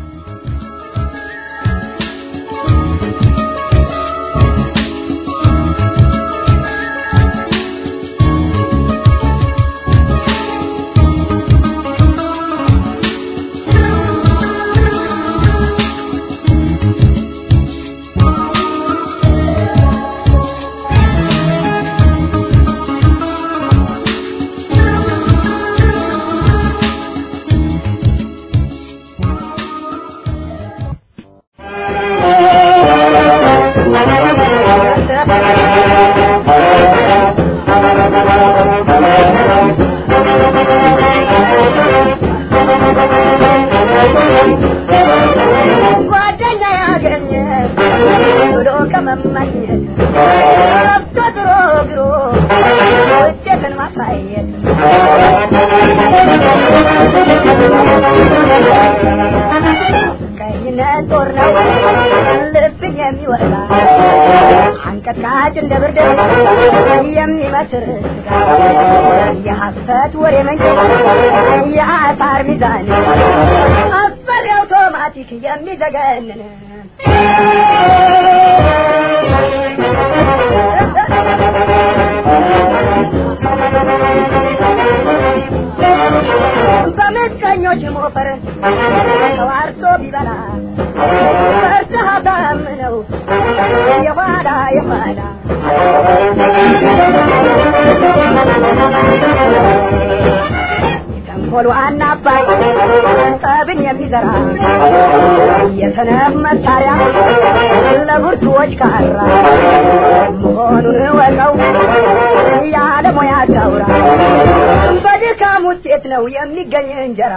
አንቀጥቃጭ እንደ ብርድ የሚመስር የሐሰት ወሬ መንገድ የአሳር ሚዛን አስፈሪ አውቶማቲክ የሚዘገንን በምቀኞች ሞፈር ተዋርቶ ቢበላ ፈርተህ አታምነው የኋላ የኋላ ተንኮሉ አናባይ ጠብን የሚዘራ የሰነፍ መሳሪያ ለብርቱዎች ካራ መሆኑን ወቀው ያለሙያ ታውራ በድካም ውጤት ነው የሚገኝ እንጀራ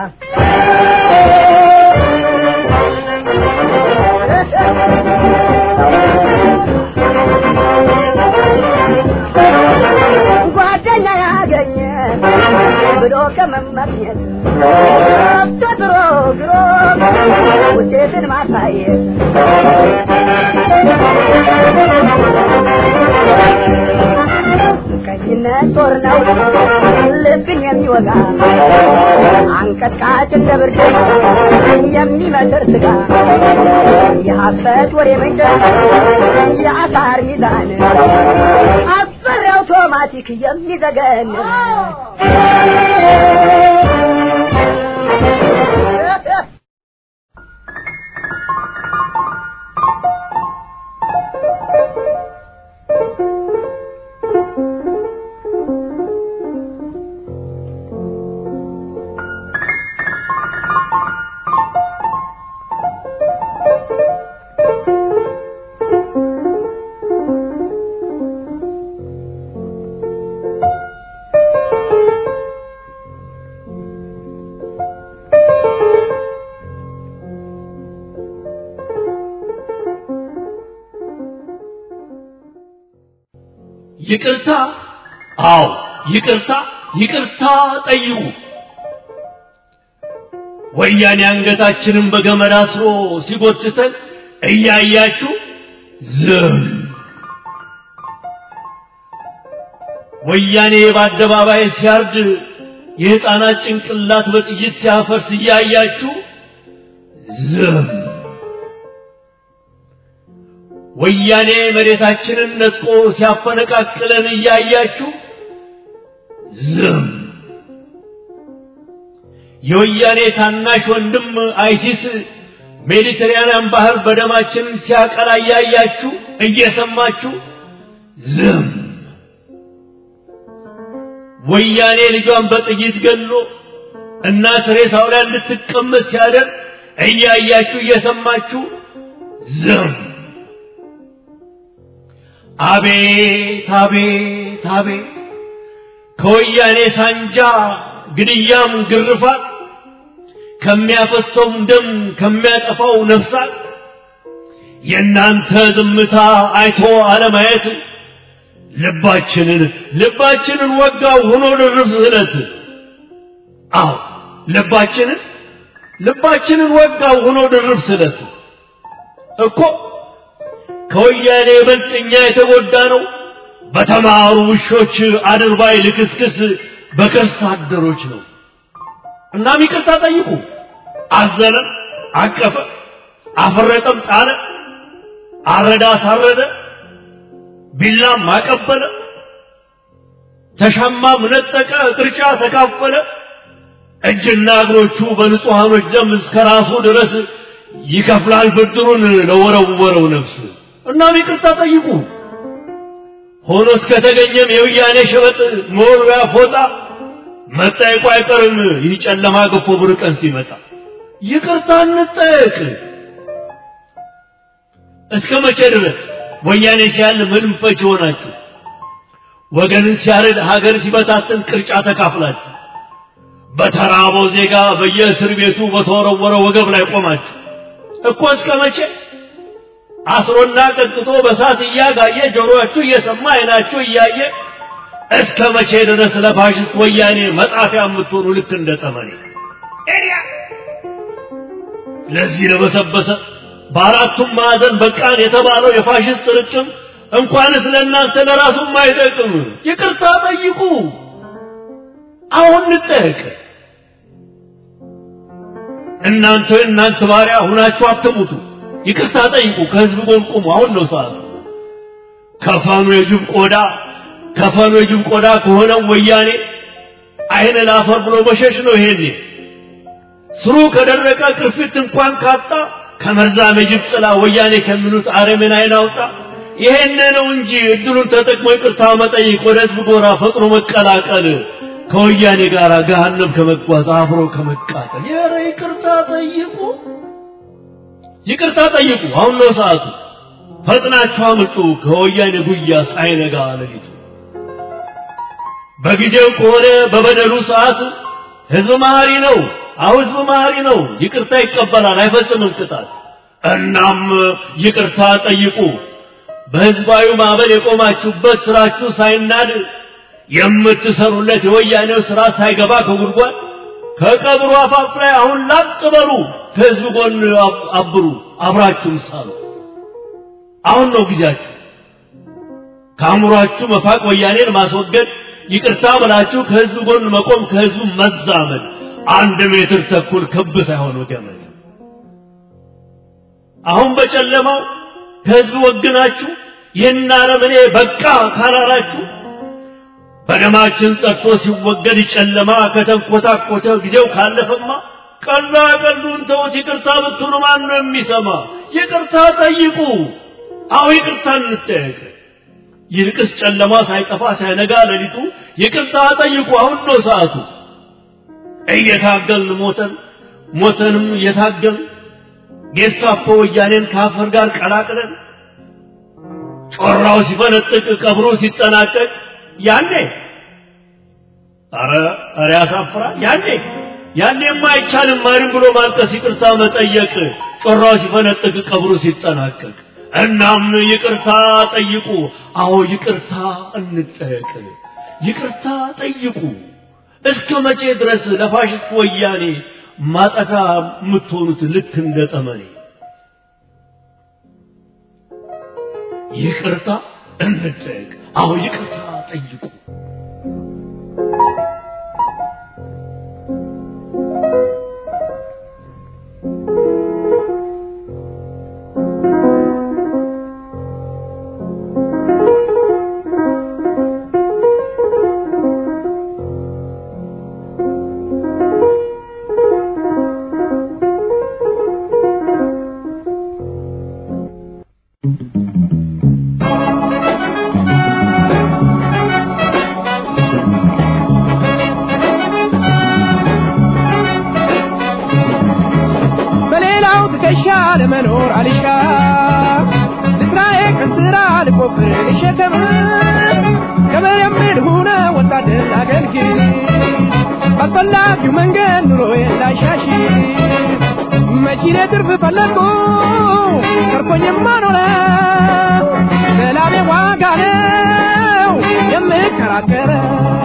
ጓደኛ ያገኘ ብሎ ከመመኘት ተጥሮ ግሮ ውጤትን ማሳየት ቀኝነት ጦር ነው ልብን የሚወጋ አንቀጥቃጭ እንደ ብርድ የሚመትር ስጋ የሀሰት ወሬ መንገድ የአሳር ሚዛን አስፈሪ አውቶማቲክ የሚዘገን ይቅርታ አዎ ይቅርታ ይቅርታ ጠይቁ ወያኔ አንገታችንን በገመድ አስሮ ሲጎትተን እያያችሁ ዝም ወያኔ በአደባባይ ሲያርድ የሕፃናት ጭንቅላት በጥይት ሲያፈርስ እያያችሁ ዝም ወያኔ መሬታችንን ነጥቆ ሲያፈነቃቅለን እያያችሁ ዝም የወያኔ ታናሽ ወንድም አይሲስ ሜዲተራንያን ባህር በደማችን ሲያቀላ እያያችሁ እየሰማችሁ ዝም ወያኔ ልጇን በጥይት ገሎ እናት ሬሳው ላይ እንድትቀመጥ ሲያደርግ እያያችሁ እየሰማችሁ ዝም አቤት አቤት አቤት ከወያኔ ሳንጃ ግድያም ግርፋት ከሚያፈሰውም ደም ከሚያጠፋው ነፍሳት የእናንተ ዝምታ አይቶ አለማየት ልባችንን ልባችንን ወጋው ሆኖ ድርብ ስለት አዎ ልባችንን ልባችንን ወጋው ሆኖ ድርብ ስለት እኮ ከወያኔ ይበልጥ እኛ የተጎዳ ነው በተማሩ ውሾች አድርባይ ልክስክስ በከርስ አደሮች ነው እናም ይቅርታ ጠይቁ አዘነ አቀፈ አፈረጠም ጣለ አረዳ አሳረደ ቢላም አቀበለ ተሻማም ነጠቀ ቅርጫ ተካፈለ እጅና እግሮቹ በንጹሐኖች ደም እስከ ራሱ ድረስ ይከፍላል ብድሩን ለወረወረው ነፍስ እናም ይቅርታ ጠይቁ ሆኖ እስከተገኘም የውያኔ ሸበጥ መወርወያ ፎጣ መጠየቁ አይቀርም ይህ ጨለማ ገፎ ብር ቀን ሲመጣ ይቅርታ እንጠየቅ እስከ መቼ ድረስ ወያኔ ሲያል ምንም ፈች ሆናችሁ ወገንን ሲያርድ ሀገር ሲበታትን ቅርጫ ተካፍላችሁ በተራበው ዜጋ በየእስር ቤቱ በተወረወረ ወገብ ላይ ቆማችሁ እኮ እስከ መቼ አስሮና ቀጥቅጦ በሳት እያጋየ ጆሮአችሁ እየሰማ አይናችሁ እያየ እስከ መቼ ድረስ ለፋሽስት ወያኔ መጣፊያ የምትሆኑ ልክ እንደ ጠመኔ ለዚህ ለበሰበሰ በአራቱም ማዕዘን በቃን የተባለው የፋሽስት ርቅም እንኳንስ ለእናንተ ለራሱም አይጠቅም ይቅርታ ጠይቁ አሁን እንጠየቅ እናንተ እናንተ ባሪያ ሁናችሁ አትሙቱ ይቅርታ ጠይቁ ከህዝብ ጎን ቁሙ አሁን ነው ሰዓቱ ከፈኑ የጅብ ቆዳ ከፈኑ የጅብ ቆዳ ከሆነው ወያኔ አይን ላፈር ብሎ መሸሽ ነው ይሄኔ ስሩ ከደረቀ ቅርፊት እንኳን ካጣ ከመርዛም የጅብ ጥላ ወያኔ ከሚሉት አረምን አይን አውጣ ይሄን ነው እንጂ እድሉን ተጠቅሞ ይቅርታ መጠይቅ ወደ ህዝብ ጎራ ፈጥኖ መቀላቀል ከወያኔ ጋር ገሃነም ከመጓዝ አብሮ ከመቃጠል የረ ይቅርታ ጠይቁ ይቅርታ ጠይቁ አሁን ነው ሰዓቱ ፈጥናችሁ አምልጡ ከወያኔ ጉያ ሳይነጋ ሌሊቱ በጊዜው ከሆነ በበደሉ ሰዓት ህዝብ መሀሪ ነው አሁ ህዝብ መሀሪ ነው ይቅርታ ይቀበላል አይፈጽምም ቅጣት እናም ይቅርታ ጠይቁ በህዝባዊ ማዕበል የቆማችሁበት ስራችሁ ሳይናድ የምትሰሩለት የወያኔው ስራ ሳይገባ ከጉድጓድ ከቀብሩ አፋፍ ላይ አሁን ላጥ በሉ ከህዝብ ጎን አብ- አብሩ፣ አብራችሁም ሳሉ። አሁን ነው ጊዜያችሁ። ከአእምሯችሁ መፋቅ ወያኔን ማስወገድ፣ ይቅርታ ብላችሁ ከህዝብ ጎን መቆም፣ ከህዝቡ መዛመድ። አንድ ሜትር ተኩል ክብ ሳይሆን ገመድ። አሁን በጨለማው ከህዝብ ወግናችሁ ይህን አረመኔ በቃ ካላላችሁ በደማችን ጸድቶ ሲወገድ ጨለማ ከተንኮታኮተ ጊዜው ካለፈማ ቀላ ቀሉን ተውት። ይቅርታ ብትሉ ማን ነው የሚሰማ? ይቅርታ ጠይቁ። አዎ ይቅርታ እንጠየቅ። ይልቅስ ጨለማ ሳይጠፋ ሳይነጋ ሌሊቱ ይቅርታ ጠይቁ። አሁን ነው ሰዓቱ። እየታገልን ሞተን ሞተንም እየታገልን ጌስታፖ ወያኔን ከአፈር ጋር ቀላቅለን ጮራው ሲፈነጥቅ ቀብሮ ሲጠናቀቅ ያኔ አረ አረ ያሳፍራል። ያኔ ያኔማ አይቻልም ማንም ብሎ ማልቀስ፣ ይቅርታ መጠየቅ ጮራው ሲፈነጥቅ ቀብሩ ሲጠናቀቅ። እናም ይቅርታ ጠይቁ። አዎ ይቅርታ እንጠየቅ። ይቅርታ ጠይቁ። እስከ መቼ ድረስ ለፋሽስት ወያኔ ማጠፋ የምትሆኑት ልክ እንደ ጠመኔ? ይቅርታ እንጠየቅ። አዎ ይቅርታ ጠይቁ። በሌላው ትከሻ ለመኖር አልሻ ልስራዬ ቀን ስራ ልቆፍር ልሸከም ከመየምድ ሁነ ወታደር አገልግል ባስፈላጊው መንገድ ኑሮዬን ላሻሽ መቺኔ ትርፍ ፈለግኩ ተርፎኝማ ኖረ ሰላሜ ዋጋ ነው የምከራከረው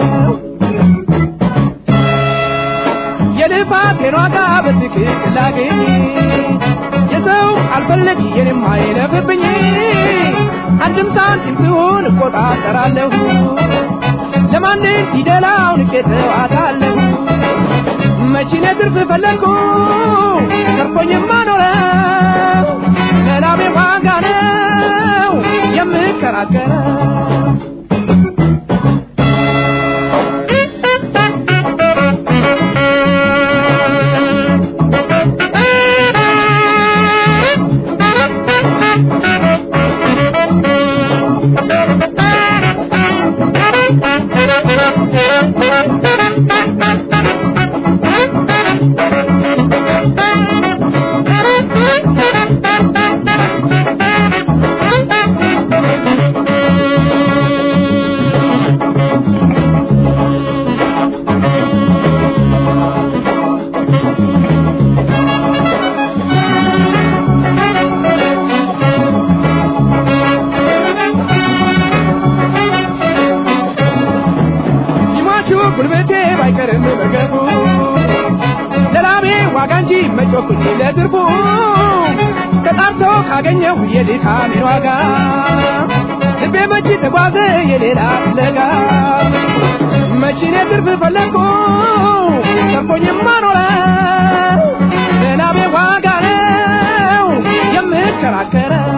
የልፋቴን ዋጋ በትክክል ላገኝ የሰው አልፈለግ የኔም አይለፍብኝ አንድም ሳንቲም ሲሆን እቆጣጠራለሁ ለማንም ፊደላው ንቄ ተዋታለሁ መቺኔ ትርፍ ፈለግኩ ተርፎኝማ ኖረ ሰላሜ ዋጋ ነው የምከራከረው ይሟቹ ጉልበቴ ባይቀርም መርገፉ ለላሜ ዋጋ እንጂ መጮኩኝ ለትርፉ ተጣርቶ ካገኘሁ የድካሜን ዋጋ ልቤ መቼ ተጓዘ የሌላ ፍለጋ መቺኔ ትርፍ ፈለግኩ ተርፎኝማ ኖረ ለላሜ ዋጋ ነው የምከራከረው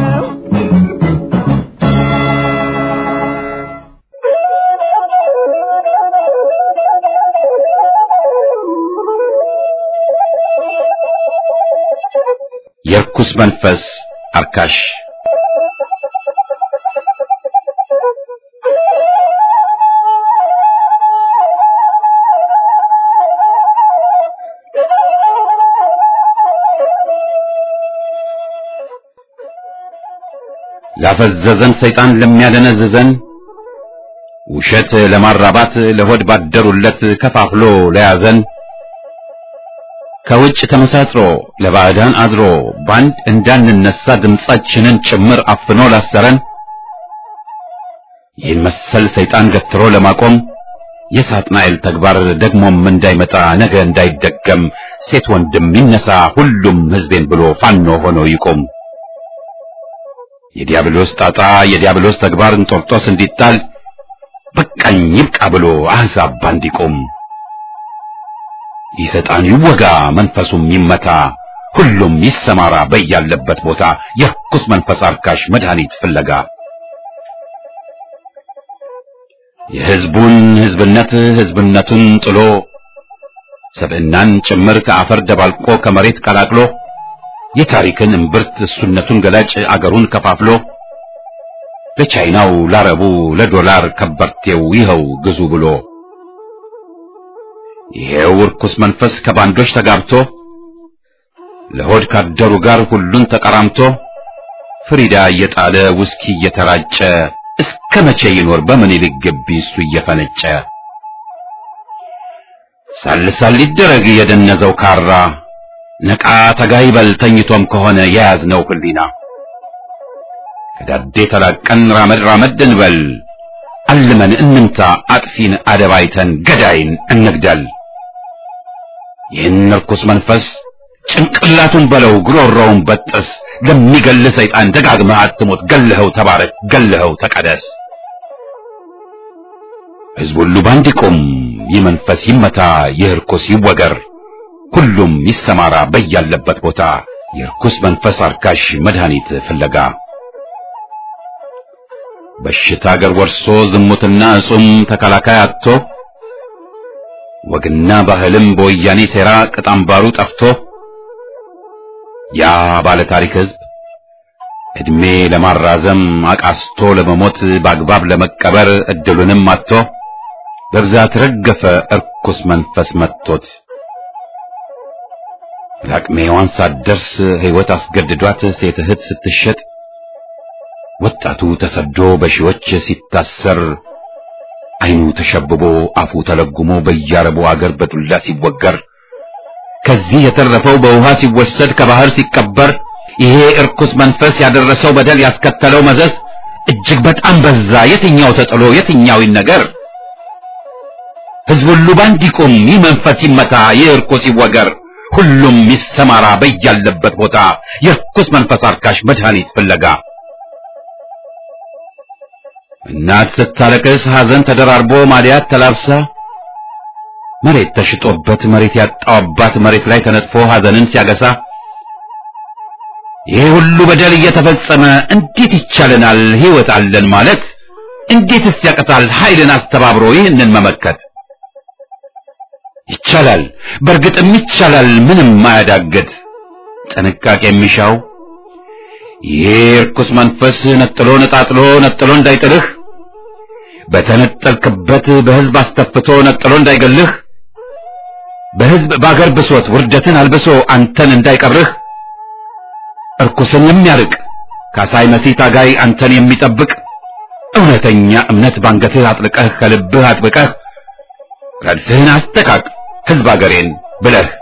የርኩስ መንፈስ አርካሽ ላፈዘዘን ሰይጣን ለሚያደነዝዘን ውሸት ለማራባት ለሆድ ባደሩለት ከፋፍሎ ለያዘን ከውጭ ተመሳጥሮ ለባዕዳን አድሮ ባንድ እንዳንነሳ ድምጻችንን ጭምር አፍኖ ላሰረን ይህን መሰል ሰይጣን ገትሮ ለማቆም የሳጥናኤል ተግባር ደግሞም እንዳይመጣ ነገ እንዳይደገም ሴት ወንድም ይነሳ ሁሉም ሕዝቤን ብሎ ፋኖ ሆኖ ይቆም። የዲያብሎስ ጣጣ የዲያብሎስ ተግባር እንጦርጦስ እንዲጣል በቃኝ ይብቃ ብሎ አሕዛብ ባንድ ይቆም። ይህ ዕጣን ይወጋ መንፈሱም ይመታ ሁሉም ይሰማራ በያለበት ቦታ የርኩስ መንፈስ አርካሽ መድኃኒት ፍለጋ የሕዝቡን ሕዝብነት ሕዝብነቱን ጥሎ ሰብዕናን ጭምር ከአፈር ደባልቆ ከመሬት ቀላቅሎ የታሪክን እምብርት እሱነቱን ገላጭ አገሩን ከፋፍሎ ለቻይናው ላረቡ ለዶላር ከበርቴው ይኸው ግዙ ብሎ ይሄው ርኩስ መንፈስ ከባንዶች ተጋብቶ ለሆድ ካደሩ ጋር ሁሉን ተቀራምቶ ፍሪዳ እየጣለ ውስኪ እየተራጨ እስከ መቼ ይኖር በምኒልክ ግቢ እሱ እየፈነጨ ሳልሳል ሊደረግ የደነዘው ካራ ነቃ ተጋይበል ተኝቶም ከሆነ የያዝነው ህሊና ከዳዴ ተላቀን ራመድ ራመድ እንበል አልመን እንምታ አጥፊን አደባይተን ገዳይን እንግደል ይህን ርኩስ መንፈስ ጭንቅላቱን በለው ግሮሮውን በጥስ ለሚገል ሰይጣን ደጋግመህ አትሞት ገለኸው ተባረክ ገለኸው ተቀደስ ሕዝብ ሁሉ ባንድ ይቁም ይህ መንፈስ ይመታ ይህ ርኩስ ይወገር ሁሉም ይሰማራ በያለበት ቦታ የርኩስ መንፈስ አርካሽ መድኃኒት ፍለጋ በሽታ አገር ወርሶ ዝሙትና እጹም ተከላካይ አጥቶ ወግና ባህልም በወያኔ ሴራ ቅጣምባሩ ጠፍቶ ያ ባለ ታሪክ ሕዝብ እድሜ ለማራዘም አቃስቶ ለመሞት በአግባብ ለመቀበር እድሉንም አጥቶ በብዛት ረገፈ እርኩስ መንፈስ መጥቶት ለአቅመ ሔዋን ሳትደርስ ሕይወት አስገድዷት ሴት እህት ስትሸጥ ወጣቱ ተሰዶ በሺዎች ሲታሰር ዓይኑ ተሸብቦ አፉ ተለጉሞ በያረቡ አገር በዱላ ሲወገር ከዚህ የተረፈው በውሃ ሲወሰድ ከባህር ሲቀበር ይሄ እርኩስ መንፈስ ያደረሰው በደል ያስከተለው መዘዝ እጅግ በጣም በዛ። የትኛው ተጥሎ የትኛው ይነገር? ሕዝብ ሁሉ ባንድ ይቁም፣ ይህ መንፈስ ይመታ፣ ይህ እርኩስ ይወገር፣ ሁሉም ይሰማራ በያለበት ቦታ የርኩስ መንፈስ አርካሽ መድኃኒት ፍለጋ እናት ስታለቅስ ሐዘን ተደራርቦ ማዲያት ተላብሳ መሬት ተሽጦበት መሬት ያጣው አባት መሬት ላይ ተነጥፎ ሐዘንን ሲያገሳ ይሄ ሁሉ በደል እየተፈጸመ እንዴት ይቻለናል ሕይወት አለን ማለት? እንዴትስ ያቀታል ኃይልን አስተባብሮ ይህንን መመከት? ይቻላል፣ በእርግጥም ይቻላል፣ ምንም ማያዳግት ጥንቃቄ የሚሻው ይሄ ርኩስ መንፈስ ነጥሎ ነጣጥሎ ነጥሎ እንዳይጥልህ በተነጠልክበት በሕዝብ አስተፍቶ ነጥሎ እንዳይገልህ በሕዝብ በአገር ብሶት ውርደትን አልብሶ አንተን እንዳይቀብርህ እርኩስን የሚያርቅ ካሳይ መሲህ ታጋይ አንተን የሚጠብቅ እውነተኛ እምነት ባንገትህ አጥልቀህ ከልብህ አጥብቀህ ረድፍህን አስተካክ ሕዝብ አገሬን ብለህ